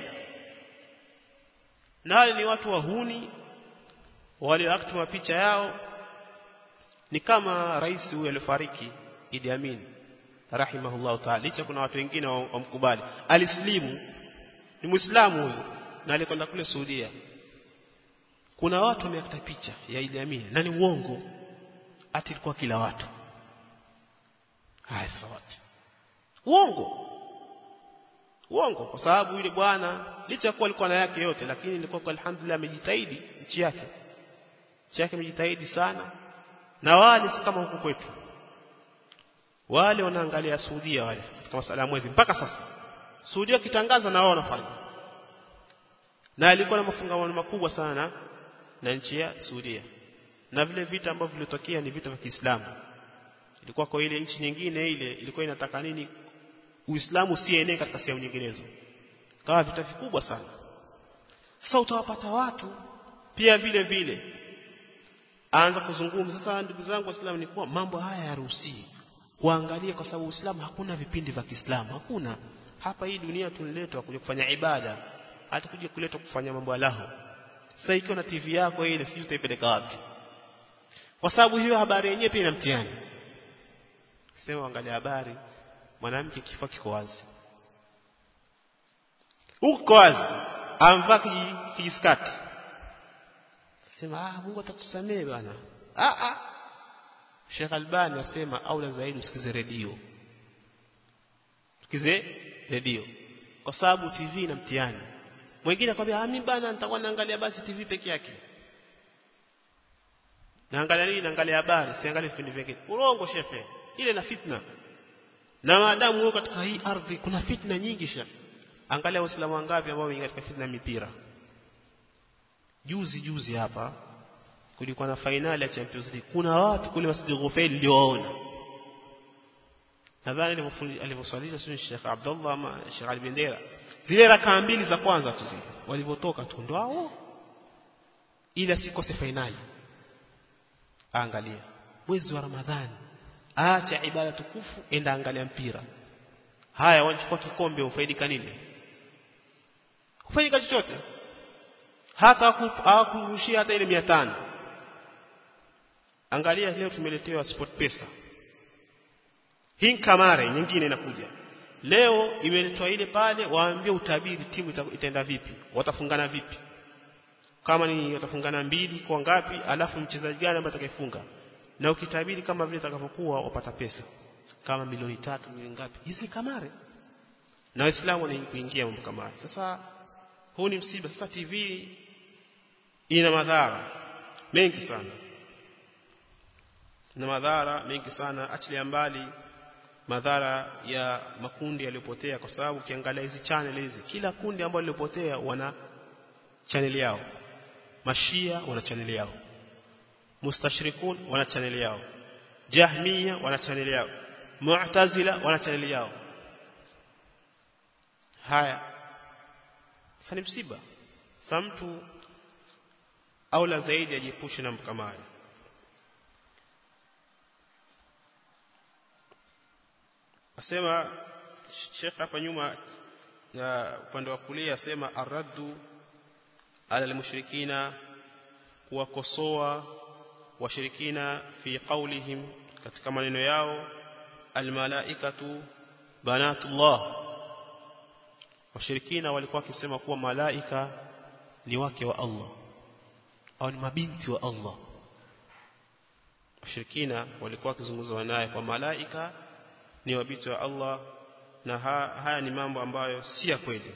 Na wale ni watu wahuni walioact mapicha yao ni kama rais huyu alifariki Idi Amin rahimahullah ta'ala licha kuna watu wengine wamkubali alislimu ni muislamu huyu na alikwenda kule Saudia kuna watu wameakta picha ya Idi Amin na ni uongo ati ilikuwa kila watu haya sasa wapi uongo uongo kwa sababu yule bwana licha ya kuwa alikuwa na yake yote lakini ilikuwa kwa alhamdulillah amejitahidi nchi yake nchi yake amejitahidi sana na wale si kama huku kwetu wale wanaangalia Saudia wale katika masala ya mwezi mpaka sasa Saudia kitangaza na wao wanafanya na alikuwa na mafungamano makubwa sana na nchi ya Saudia na vile vita ambavyo vilitokea ni vita vya Kiislamu ilikuwa kwa ile nchi nyingine ile ilikuwa inataka nini Uislamu usienee katika sehemu nyinginezo kawa vita vikubwa sana sasa utawapata watu pia vile vile aanza kuzungumza sasa ndugu zangu waislamu ni kuwa mambo haya yaruhusiwi kuangalia kwa sababu Uislamu hakuna vipindi vya Kiislamu hakuna hapa hii dunia tuliletwa kuja kufanya ibada hata kuja kuletwa kufanya mambo alaho sasa ikiwa na TV yako ile sijui utaipeleka wapi kwa sababu hiyo habari yenyewe pia ina mtihani sema angalia habari mwanamke kifua kiko wazi huko wazi amvaa kijiskati sema ah Mungu atakusamehe bwana ah ah Sheikh Albani asema aula zaidi usikize redio usikize redio kwa sababu TV ina mtihani mwingine akwambia ah mimi bana nitakuwa naangalia basi TV peke yake naangalia nini naangalia habari siangalie vipindi vingine urongo shekhe ile na fitna na maadamu wewe katika hii ardhi kuna fitna nyingi shekhe angalia waislamu wangapi ambao wameingia katika fitna mipira juzi juzi hapa kulikuwa na fainali ya Champions League kuna watu kule Masjid Ghufail niliowaona nadhani alivyoswalisha sio Sheikh Abdullah ama Sheikh Ali Bendera zile rakaa mbili za kwanza tu zile walivyotoka tu ndo hao ila sikose fainali angalia mwezi wa Ramadhani acha ibada tukufu enda angalia mpira haya wanachukua kikombe ufaidika nini ufaidika chochote hata hawakurushia hata ile 500 angalia leo tumeletewa sport pesa hii kamare nyingine inakuja leo imeletwa ile pale waambie utabiri timu itaenda vipi watafungana vipi kama ni watafungana mbili kwa ngapi alafu mchezaji gani ambaye atakayefunga na ukitabiri kama vile itakavyokuwa wapata pesa kama milioni tatu milioni ngapi hizi ni kamare na waislamu ni kuingia mambo kama haya sasa huu ni msiba sasa TV ina madhara mengi sana na madhara mengi sana achilia mbali madhara ya makundi yaliyopotea kwa sababu ukiangalia hizi channel hizi kila kundi ambalo lilipotea wana channel yao mashia wana channel yao mustashrikun wana channel yao jahmiya wana channel yao mu'tazila wana channel yao haya sasa ni msiba sasa mtu aula zaidi ajiepushe na mkamari asema Sheikh hapa nyuma ya upande wa kulia asema arraddu ala almushrikina kuwakosoa washirikina fi qawlihim katika maneno yao almalaikatu banatullah washirikina walikuwa wakisema kuwa malaika ni wake wa Allah au ni mabinti wa Allah washirikina walikuwa wakizungumza naye kwa malaika ni wabinti wa Allah na ha, haya ni mambo ambayo si ya kweli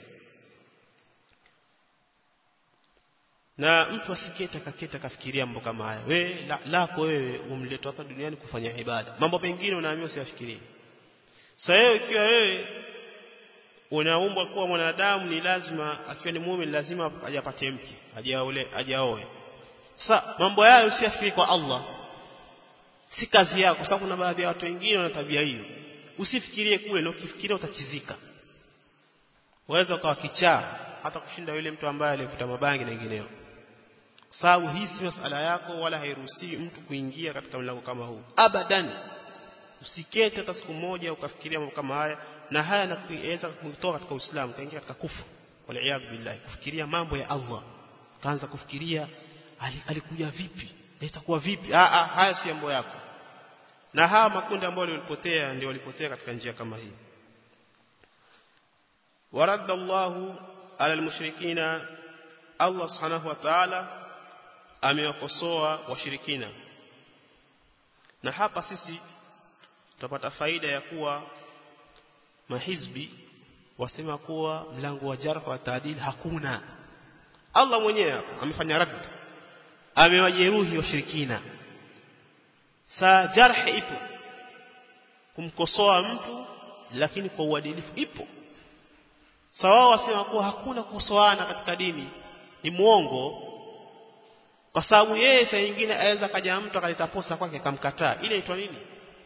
na mtu asikete akaketa kafikiria mambo kama haya we la, lako wewe umletwa hapa duniani kufanya ibada mambo mengine unaambiwa usiyafikirie sasa wewe ikiwa wewe unaumbwa kuwa mwanadamu ni lazima akiwa ni muumini lazima ajapate mke ajaole ajaoe sasa mambo hayo usiyafikiri kwa Allah si kazi yako kwa sababu kuna baadhi ya watu wengine wana tabia hiyo usifikirie kule na ukifikiria utachizika waweza ukawa kichaa hata kushinda yule mtu ambaye alivuta mabangi na wengineo kwa sababu hii si masala yako wala hairuhusiwi mtu kuingia katika mlango kama huu abadan usikete hata siku moja ukafikiria mambo kama haya na haya yanaweza kutoka katika Uislamu kaingia katika kufru wal billahi kufikiria mambo ya Allah kaanza kufikiria alikuja vipi itakuwa vipi ah ah haya si mambo yako na hawa makundi ambayo walipotea ndio walipotea katika njia kama hii waradda Allahu ala almushrikina Allah subhanahu wa ta'ala amewakosoa washirikina na hapa sisi tutapata faida ya kuwa mahizbi wasema kuwa mlango wa jarh wa taadil hakuna Allah mwenyewe amefanya rad amewajeruhi washirikina saa jarh ipo kumkosoa mtu lakini kwa uadilifu ipo sawa wasema kuwa hakuna kukosoana katika dini ni muongo kwa sababu yeye saa nyingine aweza kaja mtu akaleta posa kwake akamkataa ile inaitwa nini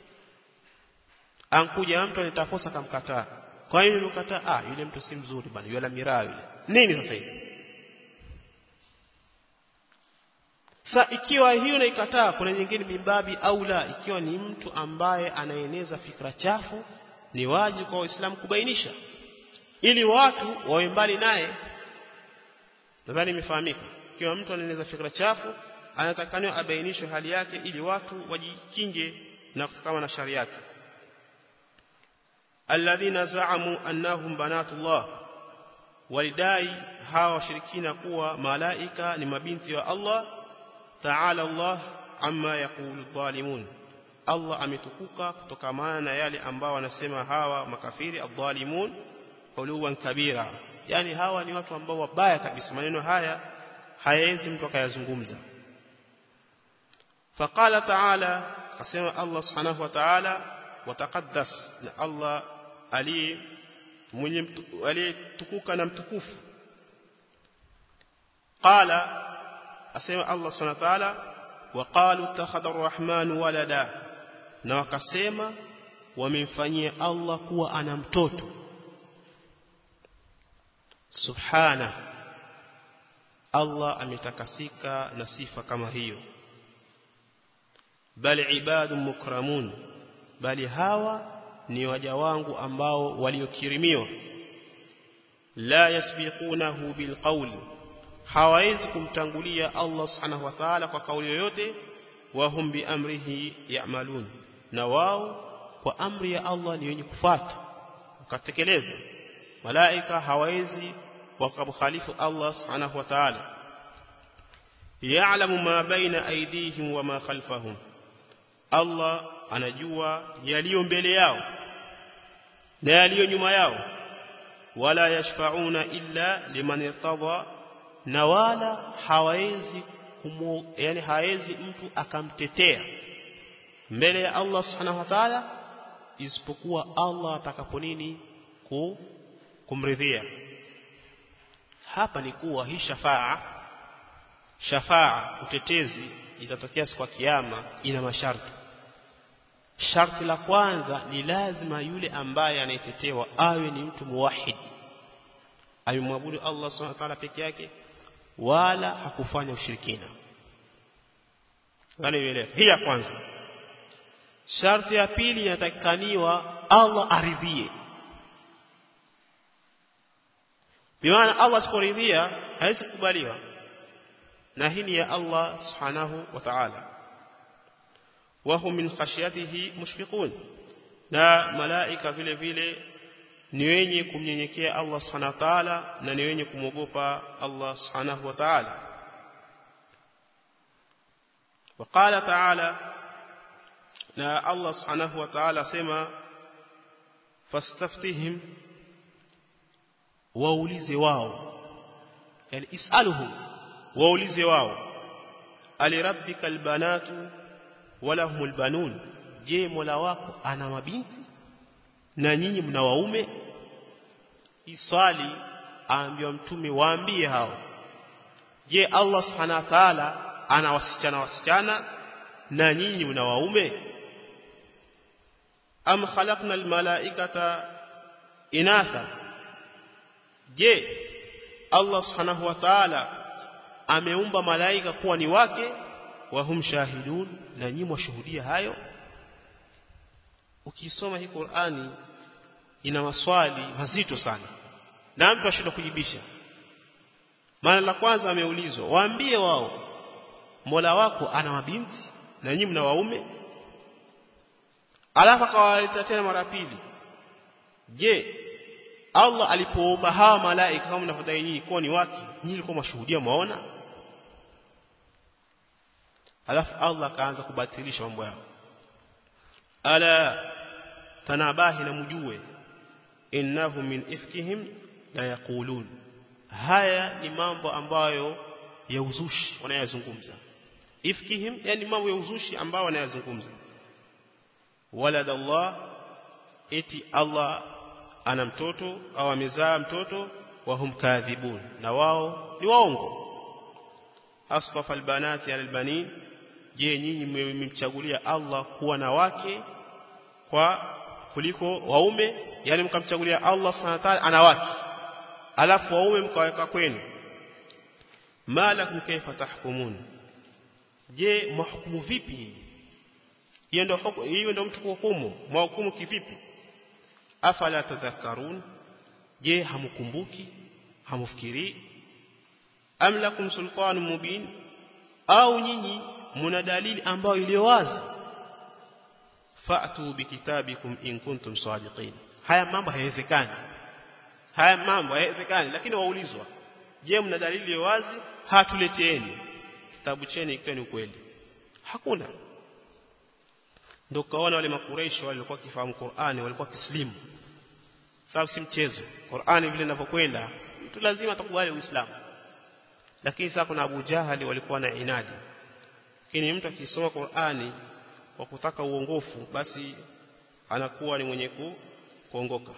ankuja mtu analeta posa akamkataa kwa hiyo nimekataa ah yule mtu si mzuri bwana yule miraa yule nini sasa hivi Sa ikiwa hiyo naikataa kuna nyingine mimbabi au la ikiwa ni mtu ambaye anaeneza fikra chafu ni wajibu kwa Waislamu kubainisha ili watu wawe mbali naye nadhani imefahamika ikiwa mtu anaeneza fikra chafu anatakaniwa abainishwe hali yake ili watu wajikinge na kutokana na shari yake alladhina za'amu annahum banatullah walidai hawa washirikina kuwa malaika ni mabinti wa Allah ta'ala Allah amma yaqulu dhalimun Allah ametukuka kutokamana na yale ambao wanasema hawa makafiri adh-dhalimun uluwan kabira yani hawa ni watu ambao wabaya kabisa maneno haya hayawezi mtu akayazungumza faqala ta'ala asema Allah subhanahu wa ta'ala wataqaddas na Allah ali mwenye aliyetukuka na mtukufu qala asema Allah subhanahu wa ta'ala waqalu takhadha ar-rahman walada na wakasema wamemfanyia Allah kuwa ana mtoto subhana Allah ametakasika na sifa kama hiyo bali ibadun mukramun bali hawa ni waja wangu ambao waliokirimiwa la yasbiqunahu bilqawli hawawezi kumtangulia Allah subhanahu wa ta'ala kwa kauli yoyote wa hum bi amrihi ya'malun na wao kwa amri ya Allah ni wenye kufuata ukatekeleza malaika hawawezi wakamkhalifu Allah subhanahu wa ta'ala ya'lamu ma baina aydihim wa ma khalfahum Allah anajua yaliyo mbele yao na yaliyo nyuma yao wala yashfa'una illa liman irtadha na wala hawezi kumu, yani hawezi mtu akamtetea mbele ya Allah subhanahu wa ta'ala isipokuwa Allah atakapo nini ku, kumridhia hapa ni kuwa hii shafaa shafaa utetezi itatokea siku ya kiyama ina masharti sharti la kwanza ni lazima yule ambaye anayetetewa awe ni mtu muwahid amemwabudu Allah subhanahu wa ta'ala peke yake wala hakufanya ushirikina ngani ielewe hii ya kwanza sharti ya pili inatakikaniwa Allah aridhie bimaana Allah asiporidhia haiwezi kukubaliwa na hii ni ya Allah subhanahu wa ta'ala wahum min khashyatihi mushfiqun na malaika vile vile ni wenye kumnyenyekea Allah subhanahu wa ta'ala na ni wenye kumwogopa Allah subhanahu wa ta'ala وقال تعالى na Allah subhanahu wa ta'ala sema fastaftihim waulize wao yani isaluhum waulize wao alirabbika albanatu walahumul banun je mola wako ana mabinti na nyinyi mna waume iswali aambiwa mtume waambie hao je Allah subhanahu wa ta'ala ana wasichana wasichana na nyinyi mna waume am khalaqna almalaikata inatha je Allah subhanahu wa ta'ala ameumba malaika kuwa ni wake wa hum shahidun na nyinyi mwashuhudia hayo ukisoma hii Qur'ani ina maswali mazito sana na mtu ashindwa kujibisha maana la kwanza ameulizwa waambie wao Mola wako ana mabinti na nyinyi mna waume alafu akawaleta tena mara pili je Allah alipoumba hawa malaika kama mnavyodai nyinyi kuwa ni wake nyinyi mlikuwa mashuhudia mwaona alafu Allah akaanza kubatilisha mambo yao ala tanabahi na mjue innahu min ifkihim la yaqulun haya ni mambo ambayo ya uzushi wanayazungumza ifkihim yani mambo ya uzushi ambao wanayazungumza walad Allah eti Allah ana mtoto au amezaa mtoto wa hum kadhibun na wao ni waongo asfafa albanati albanin je nyinyi mmemchagulia Allah kuwa na wake kwa kuliko waume yani mkamchagulia Allah subhanahu wa ta'ala ana wake alafu waume mkaweka kwenu malakum kaifa tahkumun je mhukumu vipi hiyo ndio hiyo ndio mtu kuhukumu mhukumu kivipi afala tadhakkarun je hamkumbuki hamfikiri am lakum sultanun mubin au nyinyi mna dalili ambayo iliyo wazi fa'tu bikitabikum in kuntum sadiqin haya mambo hayawezekani haya mambo hayawezekani lakini waulizwa je mna dalili iliyo wazi hatuleteeni kitabu cheni ikiwa ni ukweli hakuna ndio kaona wale makureishi walikuwa kifahamu Qur'ani walikuwa kislimu sababu si mchezo Qur'ani vile inavyokwenda mtu lazima atakubali Uislamu lakini sasa kuna Abu Jahali walikuwa na inadi lakini mtu akisoma Qur'ani kwa kutaka uongofu basi anakuwa ni mwenye kuongoka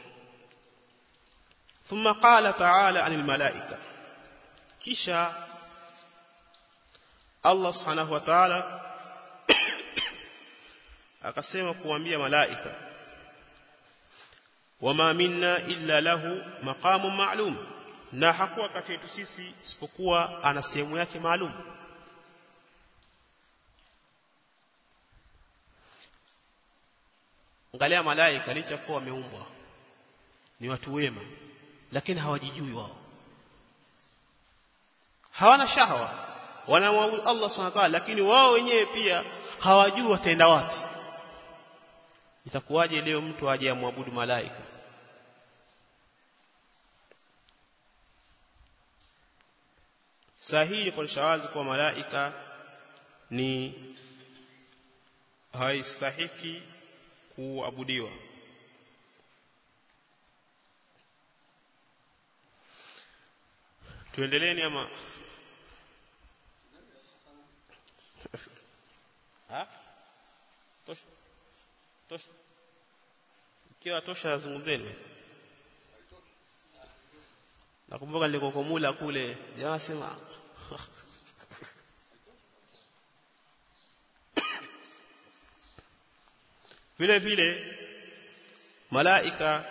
ثم قال تعالى عن الملائكه kisha Allah subhanahu wa ta'ala akasema kuambia malaika wama minna illa lahu maqamun ma'lum na hakuwa kati yetu sisi isipokuwa ana sehemu yake maalum angalia malaika licha kuwa wameumbwa ni watu wema lakini hawajijui wao hawana shahwa wanamwabudu Allah subhanahu wa ta'ala lakini wao wenyewe pia hawajui wataenda wapi itakuwaje leo mtu aje amwabudu malaika sahihi kwa shawazi kwa malaika ni haistahiki kuabudiwa tuendeleeni ama ha tosha tosha ikiwa tosha zungumzeni nakumbuka nilikokomula kule jamaa sema vile vile malaika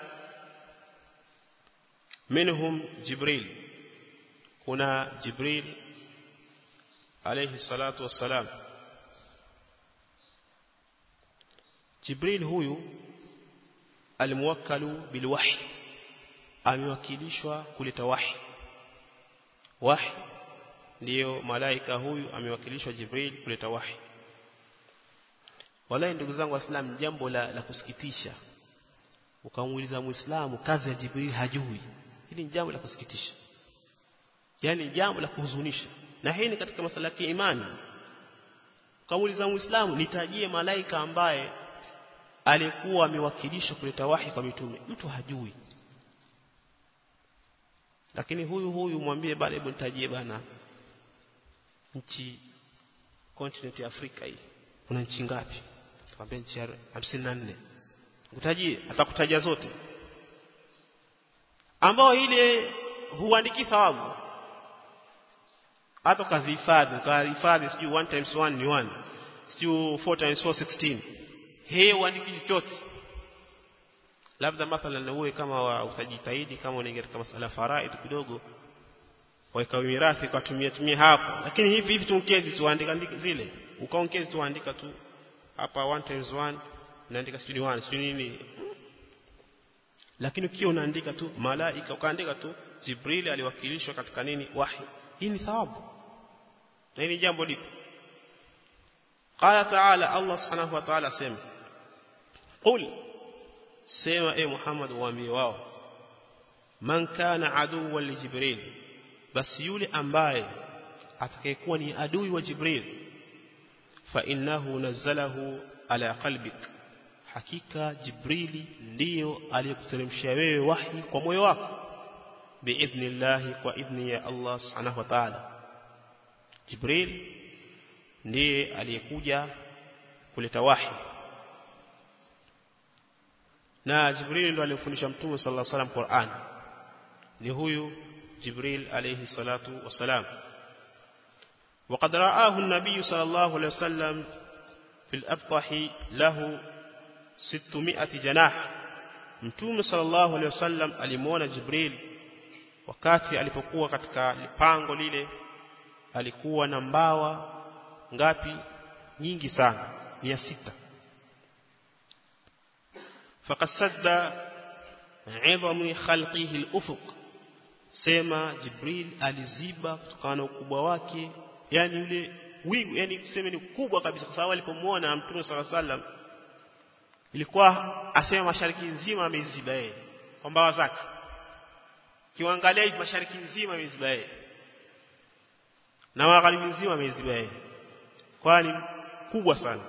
minhum jibril kuna jibril alayhi salatu wassalam jibril huyu almuwakkalu bilwahi amewakilishwa kuleta wahi wahi ndiyo malaika huyu amewakilishwa jibril kuleta wahi wallahi ndugu zangu waislamu jambo la, la kusikitisha ukamuuliza muislamu kazi ya jibril hajui hili ni jambo la kusikitisha yani jambo la kuhuzunisha na hii ni katika masala ya imani ukamuuliza muislamu nitajie malaika ambaye alikuwa amewakilishwa kuleta wahi kwa mitume mtu hajui lakini huyu huyu mwambie bana hebu nitajie bana nchi continent ya Afrika hii kuna nchi ngapi tukwambia nchi 54 kutajie atakutajia zote ambao ile huandiki thawabu hata ukazihifadhi ukahifadhi sijui 1 times 1 ni 1 sijui 4 times 4 16 hii huandiki chochote labda mathalan uwe kama wa utajitahidi kama unaingia katika masala ya faraid kidogo weka mirathi ukatumia tumia hapo lakini hivi hivi tunkezi tu andika zile ukaongezi tu andika tu hapa 1 times 1 unaandika sijui 1 sijui nini lakini ukiwa unaandika tu malaika ukaandika tu Jibril aliwakilishwa katika nini wahi hii ni thawabu na hili jambo lipo qala ta'ala Allah subhanahu wa ta'ala sema qul sema e Muhammad waambie wao man kana aduwwan li Jibril basi yule ambaye atakayekuwa ni adui wa Jibril fa innahu nazzalahu ala qalbik hakika Jibrili ndiyo aliyekuteremshia wewe wahi kwa moyo wako biidhnillah kwa idhni ya Allah subhanahu wa ta'ala Jibril ndiye aliyekuja kuleta wahi na Jibril ndo aliyefundisha Mtume sallallahu alaihi wasallam Qur'an ni huyu جبريل عليه الصلاة والسلام وقد رآه النبي صلى الله عليه وسلم في الأبطح له ستمائة جناح mtume sallallahu alaihi wasallam alimuona Jibril wakati alipokuwa katika pango lile alikuwa na mbawa ngapi nyingi sana 600 fakasadda 'idhami khalqihi al-ufuq sema Jibril aliziba kutokana na ukubwa wake yani yule wingu yani tuseme ni kubwa kabisa kwa sababu alipomuona Mtume صلى الله عليه ilikuwa asema mashariki nzima ameziba yeye kwa mbawa zake kiangalia hivi mashariki nzima ameziba yeye na magharibi nzima ameziba yeye kwani kubwa sana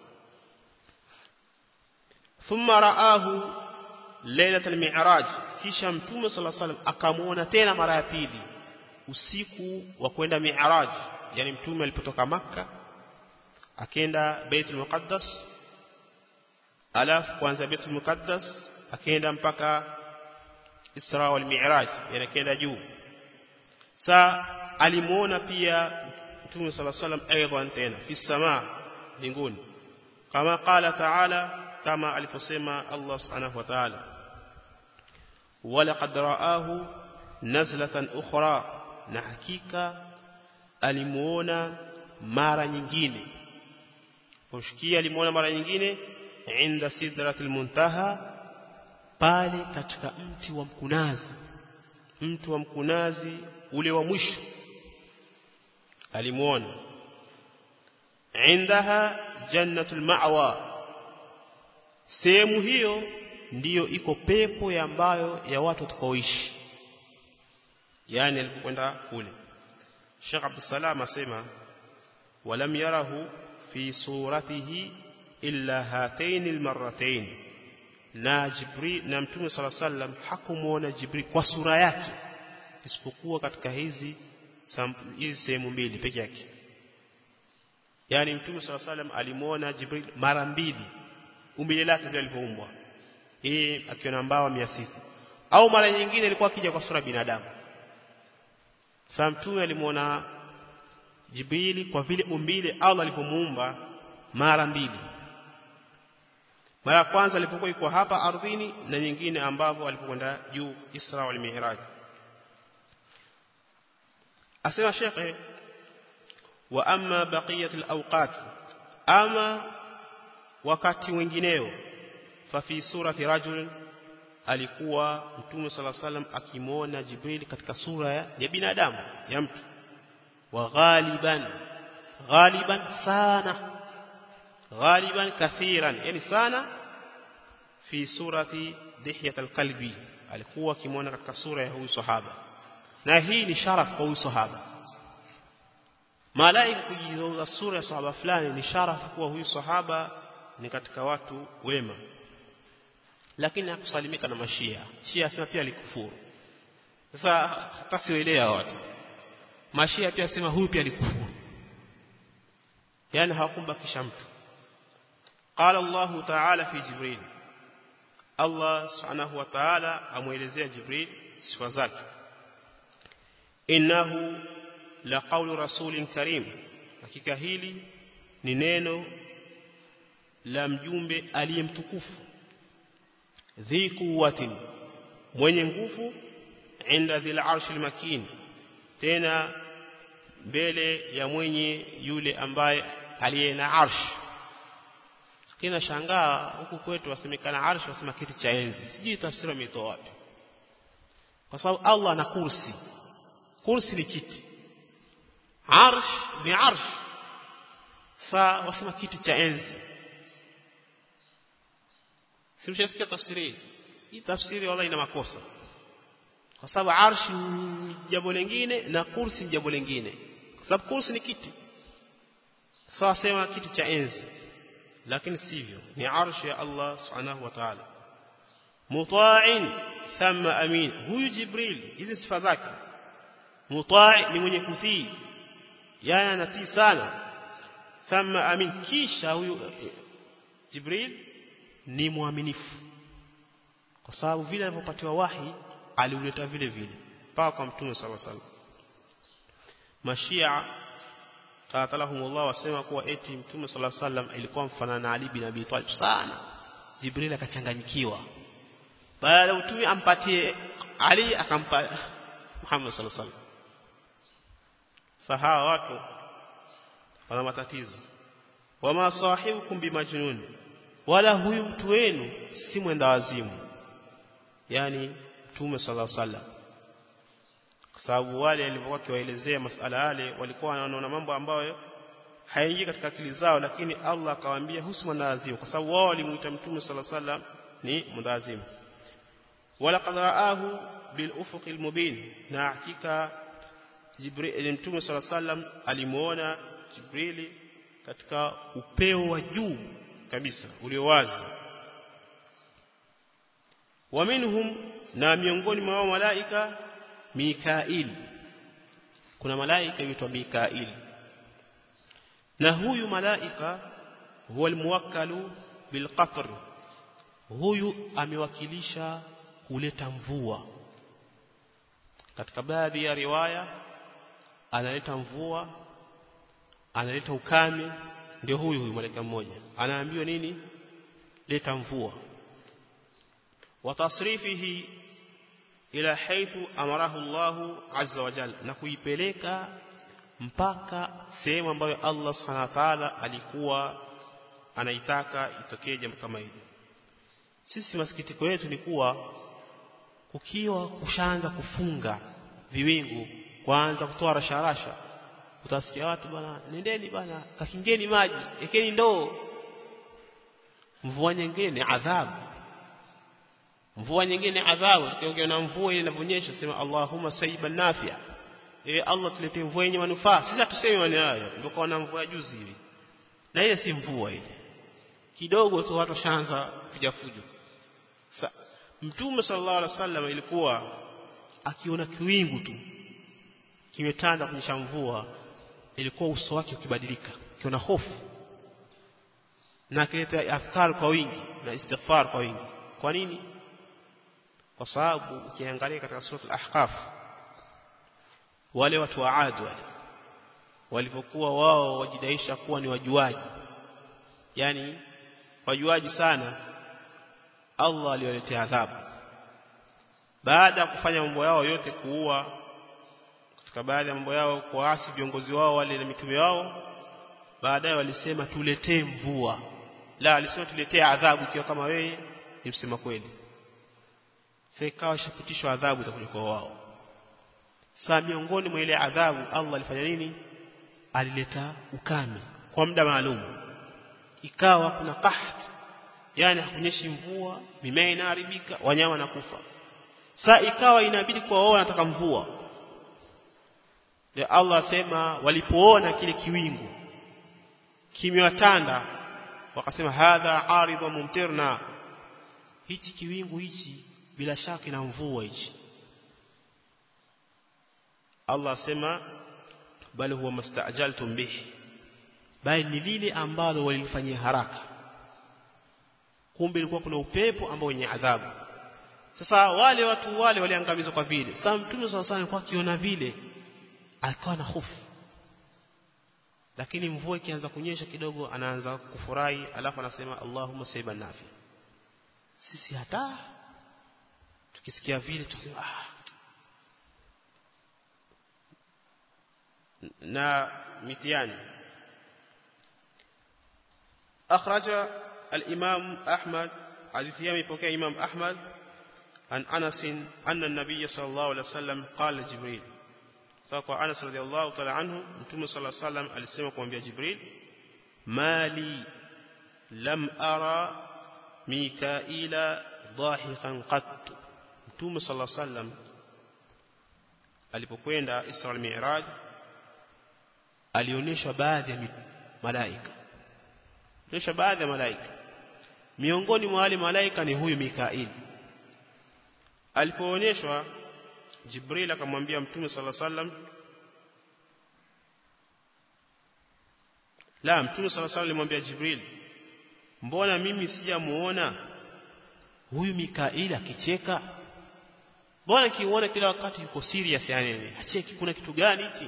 thumma raahu lailatul mi'raj kisha mtume sala salam akamuona tena mara ya pili usiku wa kwenda mi'raj yani mtume alipotoka makka akenda baitul muqaddas alafu kuanzia baitul muqaddas akaenda mpaka isra wal mi'raj yani akaenda juu sa alimuona pia mtume sala salam aidan tena fi samaa mbinguni kama qala ta'ala kama aliposema Allah subhanahu wa ta'ala ولقد رآه نزلة أخرى na hakika alimuona mara nyingine kumshikia alimuona mara nyingine inda sidratil muntaha pale katika mti wa mkunazi mti wa mkunazi ule wa mwisho alimuona indaha jannatul ma'wa sehemu hiyo ndiyo iko pepo ya ambayo ya watu watakaoishi yani alipokwenda kule Sheikh Abdul Salam asema walam yarahu fi suratihi illa hatain almarratain na Jibril na Mtume صلى الله عليه وسلم hakumuona Jibril kwa sura yake isipokuwa katika hizi hizi sehemu mbili peke yake yani Mtume صلى الله عليه وسلم alimuona Jibril mara mbili umbile lake vile alivyoumbwa hii akiona mbawa 600 au mara nyingine ilikuwa akija kwa sura binadamu sasa mtume alimuona Jibrili kwa vile umbile Allah alipomuumba mara mbili mara ya kwanza alipokuwa yuko hapa ardhini na nyingine ambapo alipokwenda juu Isra wal Mi'raj asema shekhe wa amma baqiyat al-awqat ama wakati wengineo fa fi surati rajul alikuwa mtume sala salam akimwona Jibril katika sura ya, ya binadamu ya mtu wa ghaliban ghaliban sana ghaliban kathiran yani sana fi surati dihyat alqalbi alikuwa akimwona katika sura ya huyu sahaba na hii ni sharaf kwa huyu sahaba malaika kujizauza sura ya sahaba fulani ni sharafu kuwa huyu sahaba ni katika watu wema lakini hakusalimika na mashia shia asema pia alikufuru sasa hata sielewa watu mashia pia asema huyu pia alikufuru yani hawakumbakisha mtu قال الله تعالى في جبريل الله سبحانه وتعالى amuelezea Jibril sifa zake innahu la qawlu rasulin karim hakika hili ni neno la mjumbe aliyemtukufu dhi quwwatin mwenye nguvu inda dhil arshil makin tena mbele ya mwenye yule ambaye aliye na arsh kina shangaa huku kwetu wasemekana arsh wasema kiti cha enzi sijui tafsiri wametoa wapi kwa sababu Allah ana kursi kursi ni kiti arsh ni arsh saa wasema kiti cha enzi simshasikia tafsiri hii hii tafsiri wala ina makosa kwa sababu arsh ni jambo lingine na kursi ni jambo lingine kwa sababu kursi ni kiti sawa sema kiti cha enzi lakini sivyo ni arsh ya Allah subhanahu wa ta'ala muta'in thumma amin huyu jibril hizi sifa zake mutai ni mwenye kutii yani anatii sana thumma amin kisha huyu jibril ni mwaminifu kwa sababu vile alivyopatiwa wahi aliuleta vile vile mpaka kwa mtume sallallahu alaihi wasallam mashia qatalahumullah wasema kuwa eti mtume sallallahu alaihi wasallam ilikuwa mfanana na Ali bin Abi Talib sana Jibril akachanganyikiwa baada utume ampatie Ali akampa Muhammad sallallahu alaihi wasallam sahawa watu wana matatizo wama sahibukum bimajnun wala huyu mtu wenu si mwenda wazimu yani mtume sallallahu alaihi wasallam kwa sababu wale walivyokuwa kiwaelezea masala yale walikuwa wanaona mambo ambayo hayaingii katika akili zao lakini Allah akawaambia husi mwanadazimu kwa sababu wao walimuita mtume sallallahu alaihi wasallam ni mwanadazimu wala qad raahu bil ufuqil mubin na hakika Jibril mtume sallallahu alaihi wasallam alimuona Jibrili katika upeo wa juu kabisa ulio wazi wa minhum na miongoni mwa malaika Mikail kuna malaika yuitwa Mikail na huyu malaika huwa almuwakkalu bilqatr huyu amewakilisha kuleta mvua katika baadhi ya riwaya analeta mvua analeta ukame ndio huyu huyu malaika mmoja anaambiwa nini leta mvua wa tasrifihi ila haithu amarahu Allah azza wa jalla na kuipeleka mpaka sehemu ambayo Allah subhanahu wa ta'ala alikuwa anaitaka itokee jambo kama hili sisi masikitiko yetu ni kuwa kukiwa kushaanza kufunga viwingu kuanza kutoa rasharasha utasikia watu bwana nendeni bwana kakingeni maji ekeni ndoo mvua nyingine adhabu mvua nyingine adhabu tukiongea na mvua ile inavyonyesha sema Allahumma sayyiban nafia e Allah tuletee mvua yenye manufaa sisi tuseme maneno hayo ndio kaona mvua juzi hivi na ile si mvua ile kidogo tu watu washaanza kuja fujo sa mtume sallallahu alaihi wasallam ilikuwa akiona kiwingu tu kimetanda kunyesha mvua ilikuwa uso wake ukibadilika akiona hofu na akileta adhkar kwa wingi na istighfar kwa wingi kwa nini kwa sababu ukiangalia katika sura al-ahqaf wale watu wa Ad wale walipokuwa wao wajidaisha kuwa ni wajuaji yani wajuaji sana Allah aliwaletea adhabu baada ya kufanya mambo yao yote kuua katika baadhi ya mambo yao kuasi viongozi wao wale na mitume wao baadaye walisema tuletee mvua la alisema tuletee adhabu ikiwa kama wewe ni msema kweli sasa ikawa ishapitishwa adhabu itakuja kwa wao saa miongoni mwa ile adhabu Allah alifanya nini alileta ukame kwa muda maalum ikawa kuna qaht yani hakunyeshi mvua mimea inaharibika wanyama nakufa saa ikawa inabidi kwa wao wanataka mvua ndio Allah asema walipoona kile kiwingu kimewatanda wakasema hadha aridhu mumtirna hichi kiwingu hichi bila shaka ina mvua hichi Allah asema bali huwa mastajaltum bihi bali ni lile ambalo walilifanyia haraka kumbe ilikuwa kuna upepo ambao wenye adhabu sasa wale watu wale waliangamizwa kwa vile sasa mtume sallallahu alaihi wasallam akiona vile alikuwa na hofu lakini mvua ikianza kunyesha kidogo anaanza kufurahi alafu anasema Allahumma sayyiban nafi sisi hata tukisikia vile tunasema ah na mitiani akhraja al-imam Ahmad hadithi yake ipokea Imam Ahmad عن أنس أن النبي صلى الله عليه وسلم قال لجبريل فقال أنس رضي الله تعالى عنه متوم صلى الله عليه وسلم alisema kumwambia Jibril mali lam ara mikaila dhahikan qat mtume صلى الله عليه وسلم alipokwenda Isra al-Mi'raj alionyeshwa baadhi ya malaika alionyeshwa baadhi ya malaika miongoni mwa wale malaika ni huyu Mikail alipoonyeshwa Jibril akamwambia Mtume sala sallam la Mtume sala sallam alimwambia Jibril mbona mimi sijamuona huyu Mikail akicheka mbona kiuona kila wakati yuko serious yani hacheki kuna kitu gani hichi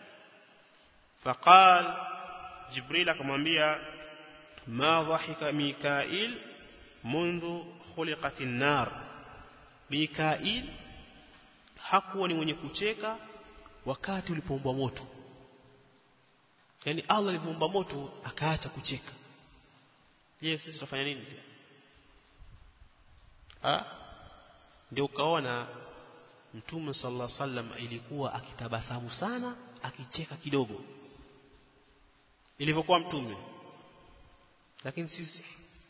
faqal Jibril akamwambia ma dhahika Mikail منذ خلقت النار Mikail hakuwa ni mwenye kucheka wakati ulipoumbwa moto yani Allah alipoumba moto akaacha kucheka je sisi tutafanya nini ah ndio ukaona mtume sallallahu alaihi wasallam ilikuwa akitabasamu sana akicheka kidogo ilivyokuwa mtume lakini sisi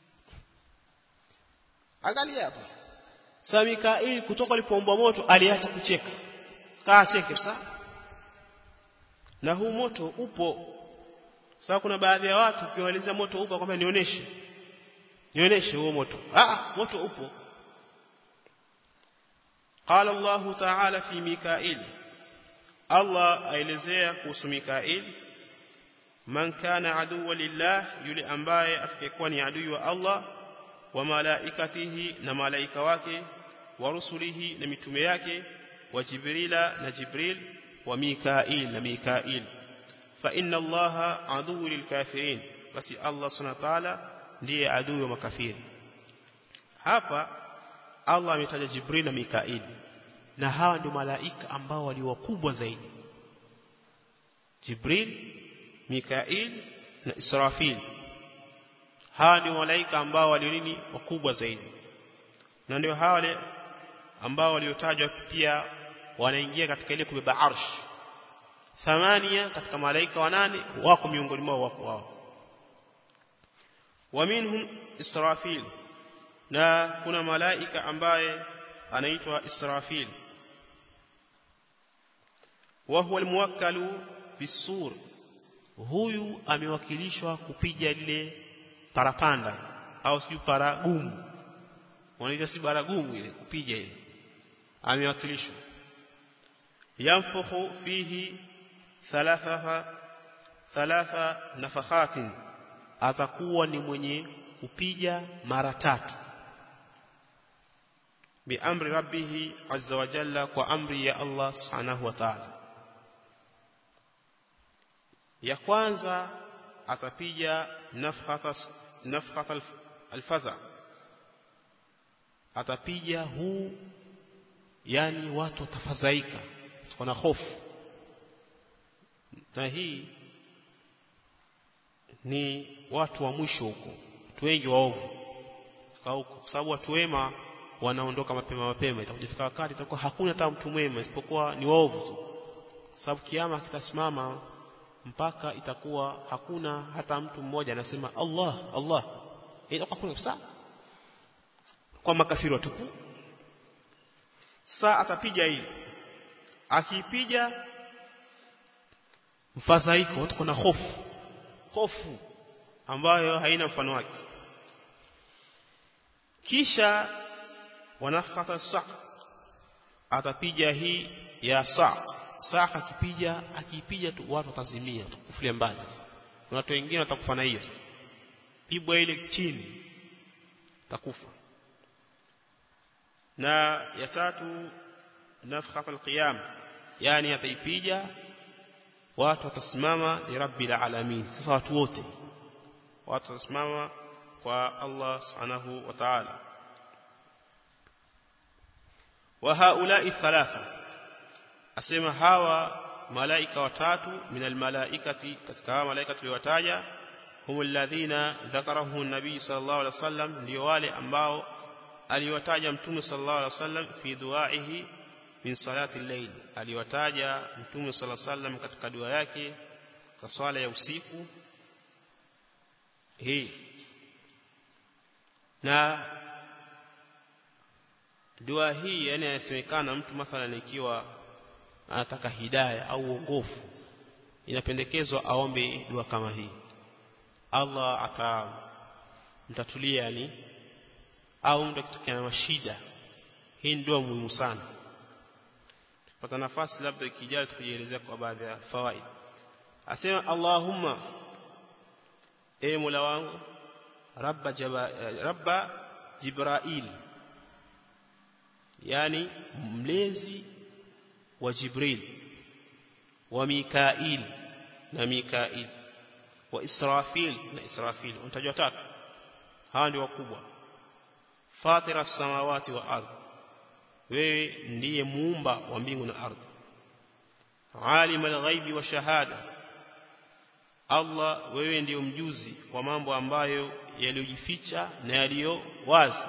angalia hapa Sa Mikail kutoka alipoombwa moto aliacha kucheka. Kaa cheke kabisa. Na huu moto upo. Sasa kuna baadhi ya watu ukiwaelezea moto upo kwamba nionyeshe. Nionyeshe huo moto. Ah, moto upo. قال الله تعالى في ميكائيل الله aelezea kuhusu Mikail man kana aduwa lillah yule ambaye atakayekuwa ni adui wa Allah wa malaikatihi na malaika wake wa rusulihi na mitume yake wa jibrila na jibril wa mikail na mikail fa inna allaha aduwwu lilkafirin basi allah subhanahu wa ta'ala ndiye adui wa makafiri hapa allah ametaja jibril na mikail na hawa ndio malaika ambao walio wakubwa zaidi jibril mikail na israfil hawa ndio malaika ambao walio nini wakubwa zaidi na ndio hawa wale ambao waliotajwa pia wanaingia katika ile kubeba arsh thamania katika malaika wanane wako miongoni mwao wako wao wa minhum israfil na kuna malaika ambaye anaitwa israfil wa huwa almuwakkalu bisur huyu amewakilishwa kupiga lile parapanda au sijui paragumu wanaita si baragumu ile kupiga ile amewakilishwa yanfukhu fihi thalatha thalatha nafakhatin atakuwa ni mwenye kupiga mara tatu biamri rabbih azza wa jalla kwa amri ya Allah subhanahu wa ta'ala ya kwanza atapiga nafkhata nafkhata alfaza atapiga huu yani watu watafadhaika wana hofu na hii ni watu wa mwisho huko watu wengi waovu kwa sababu watu wema wanaondoka mapema mapema itakujifika wakati itakuwa hakuna hata mtu mwema isipokuwa ni waovu tu sababu kiama kitasimama mpaka itakuwa hakuna hata mtu mmoja anasema Allah Allah inakuwa hakuna kabisa kwa makafiri watupu saa atapiga hii akipiga mfadhaiko watu kuna hofu hofu ambayo haina mfano wake kisha wanafata saq atapiga hii ya saq saq akipiga akipiga tu watu watazimia watakufulia mbali sasa kuna watu wengine watakufa na hiyo sasa pigwa ile chini takufa na ya tatu nafkhat alqiyam yani ataipiga watu watasimama li rabbil alamin sasa watu wote watu watasimama kwa Allah subhanahu wa ta'ala wa haula'i thalatha asema hawa malaika watatu min almalaikati katika hawa malaika tuliowataja hum alladhina dhakarahu an-nabi sallallahu alaihi wasallam ndio wale ambao aliwataja mtume sallallahu alaihi wasallam fi duaihi min salati al-layl aliwataja mtume sallallahu alaihi wasallam katika dua yake kwa swala ya usiku hii na dua hii yani yasemekana mtu mathalan ikiwa anataka hidayah au uongofu inapendekezwa aombe dua kama hii Allah atamtatulia yani au mtu akitokea na mashida hii ni dua muhimu sana tupata nafasi labda ikijali tukujielezea kwa baadhi ya fawaid asema Allahumma e Mola wangu rabba jaba, rabba Jibrail yani mlezi wa Jibril wa Mikail na Mikail wa Israfil na Israfil unatajwa tatu hawa ndio wakubwa fatira samawati wa ardhi wewe ndiye muumba wa mbingu na ardhi alim alghaibi wa shahada Allah wewe ndiyo mjuzi wa mambo ambayo yaliyojificha na yaliyo wazi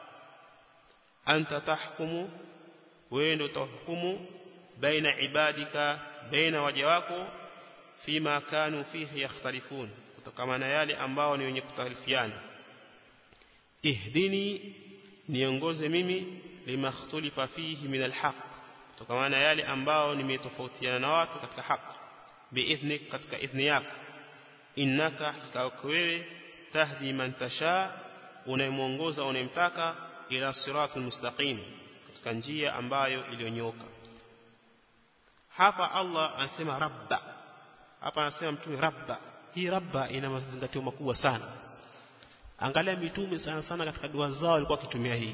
anta tahkumu wewe ndio utahukumu baina ibadika baina waja wako fima kanu fihi yakhtalifun kutokana na yale ambao ni wenye kutalifiana ihdini niongoze mimi lima ikhtalifa fihi min alhaq kutokana na yale ambao nimetofautiana na watu katika haki biidhnik katika idhni yako innaka hakika wewe tahdi man tasha unayemuongoza unayemtaka ila siratul mustaqim katika njia ambayo iliyonyoka hapa Allah anasema rabba hapa anasema mtume rabba hii rabba ina mazingatio makubwa sana angalia mitume sana sana katika dua zao walikuwa wakitumia hii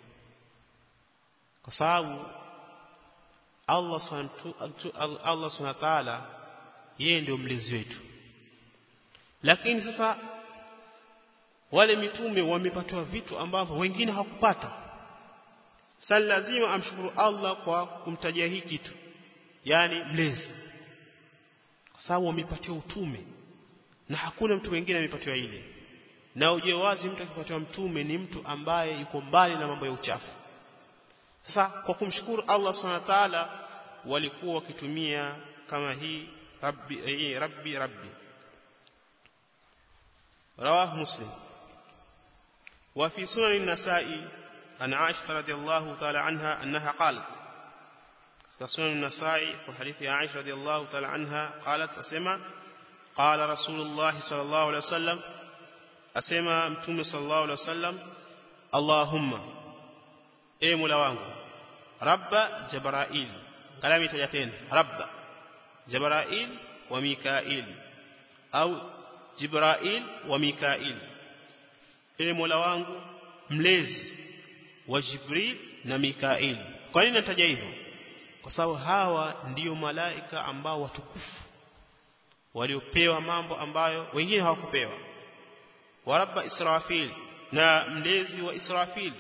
kwa sababu Allah Allah subhanahu wa ta'ala yeye ndio mlezi wetu lakini sasa wale mitume wamepatiwa vitu ambavyo wengine hawakupata sasa lazima amshukuru Allah kwa kumtajia hii kitu yani mlezi kwa sababu wamepatiwa utume na hakuna mtu mwingine amepatiwa ile na uje wazi mtu akipatiwa mtume ni mtu ambaye yuko mbali na mambo ya uchafu sasa kwa kumshukuru Allah subhanahu wa ta'ala walikuwa wakitumia kama hii rabbi eh, rabbi rabbi رواه مسلم وفي سنن النسائي عن عائشة رضي الله تعالى عنها أنها قالت سنن النسائي وحديث عائشة رضي الله تعالى عنها قالت أسمع قال رسول الله صلى الله عليه وسلم أسمع متوم صلى الله عليه وسلم اللهم إيه مولا wangu رب جبرائيل كلامي تجتين رب جبرائيل وميكائيل أو Jibrail wa Mikail e Mola wangu mlezi wa Jibril na Mikail kwa nini nataja hivyo kwa sababu hawa ndiyo malaika ambao watukufu waliopewa mambo ambayo wengine hawakupewa wa rabba Israfil na mlezi wa Israfil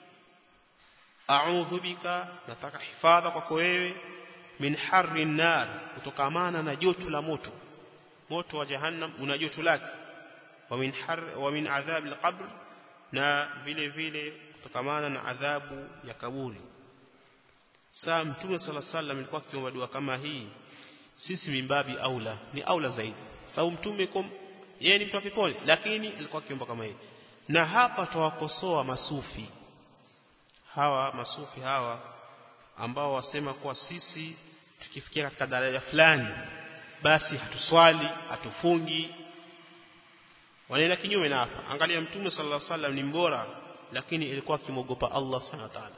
a'udhu bika nataka hifadha kwako wewe min harri nar kutokamana na joto la moto moto wa jahannam una joto lake wa min har wa min adhab alqabr na vile vile kutokamana na adhabu ya kaburi saa mtume sala sallam alikuwa akiomba dua kama hii sisi mimbabi aula ni aula zaidi sababu mtume kom yeye ni mtu wa peponi lakini alikuwa akiomba kama yeye na hapa tawakosoa masufi hawa masufi hawa ambao wasema kuwa sisi tukifikia katika daraja fulani basi hatuswali hatufungi wanaenda kinyume na hapa angalia mtume sallallahu alaihi wasallam ni mbora lakini ilikuwa akimogopa Allah subhanahu wa ta'ala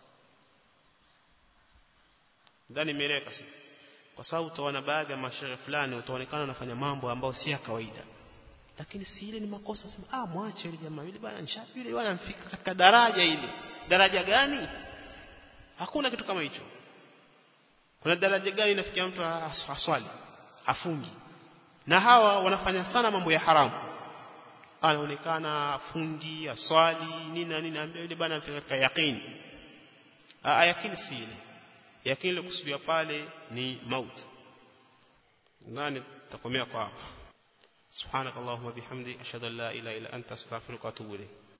ndani imeeleka kwa sababu utaona baadhi ya mashehe fulani utaonekana wanafanya mambo ambayo si ya kawaida lakini si ile ni makosa sema ah mwache yule jamaa yule bwana nishapi yule bwana amfika katika daraja ile daraja gani hakuna kitu kama hicho kuna daraja gani inafikia mtu aswali afungi na hawa wanafanya sana mambo ya haramu anaonekana fungi aswali nini na nini ambia yule bwana amfika katika yaqini ah yaqini si ile yaqini ile kusudia pale ni mauti nani takomea kwa hapa سبحانك اللهم وبحمدك اشهد ان لا اله الا انت استغفرك واتوب اليك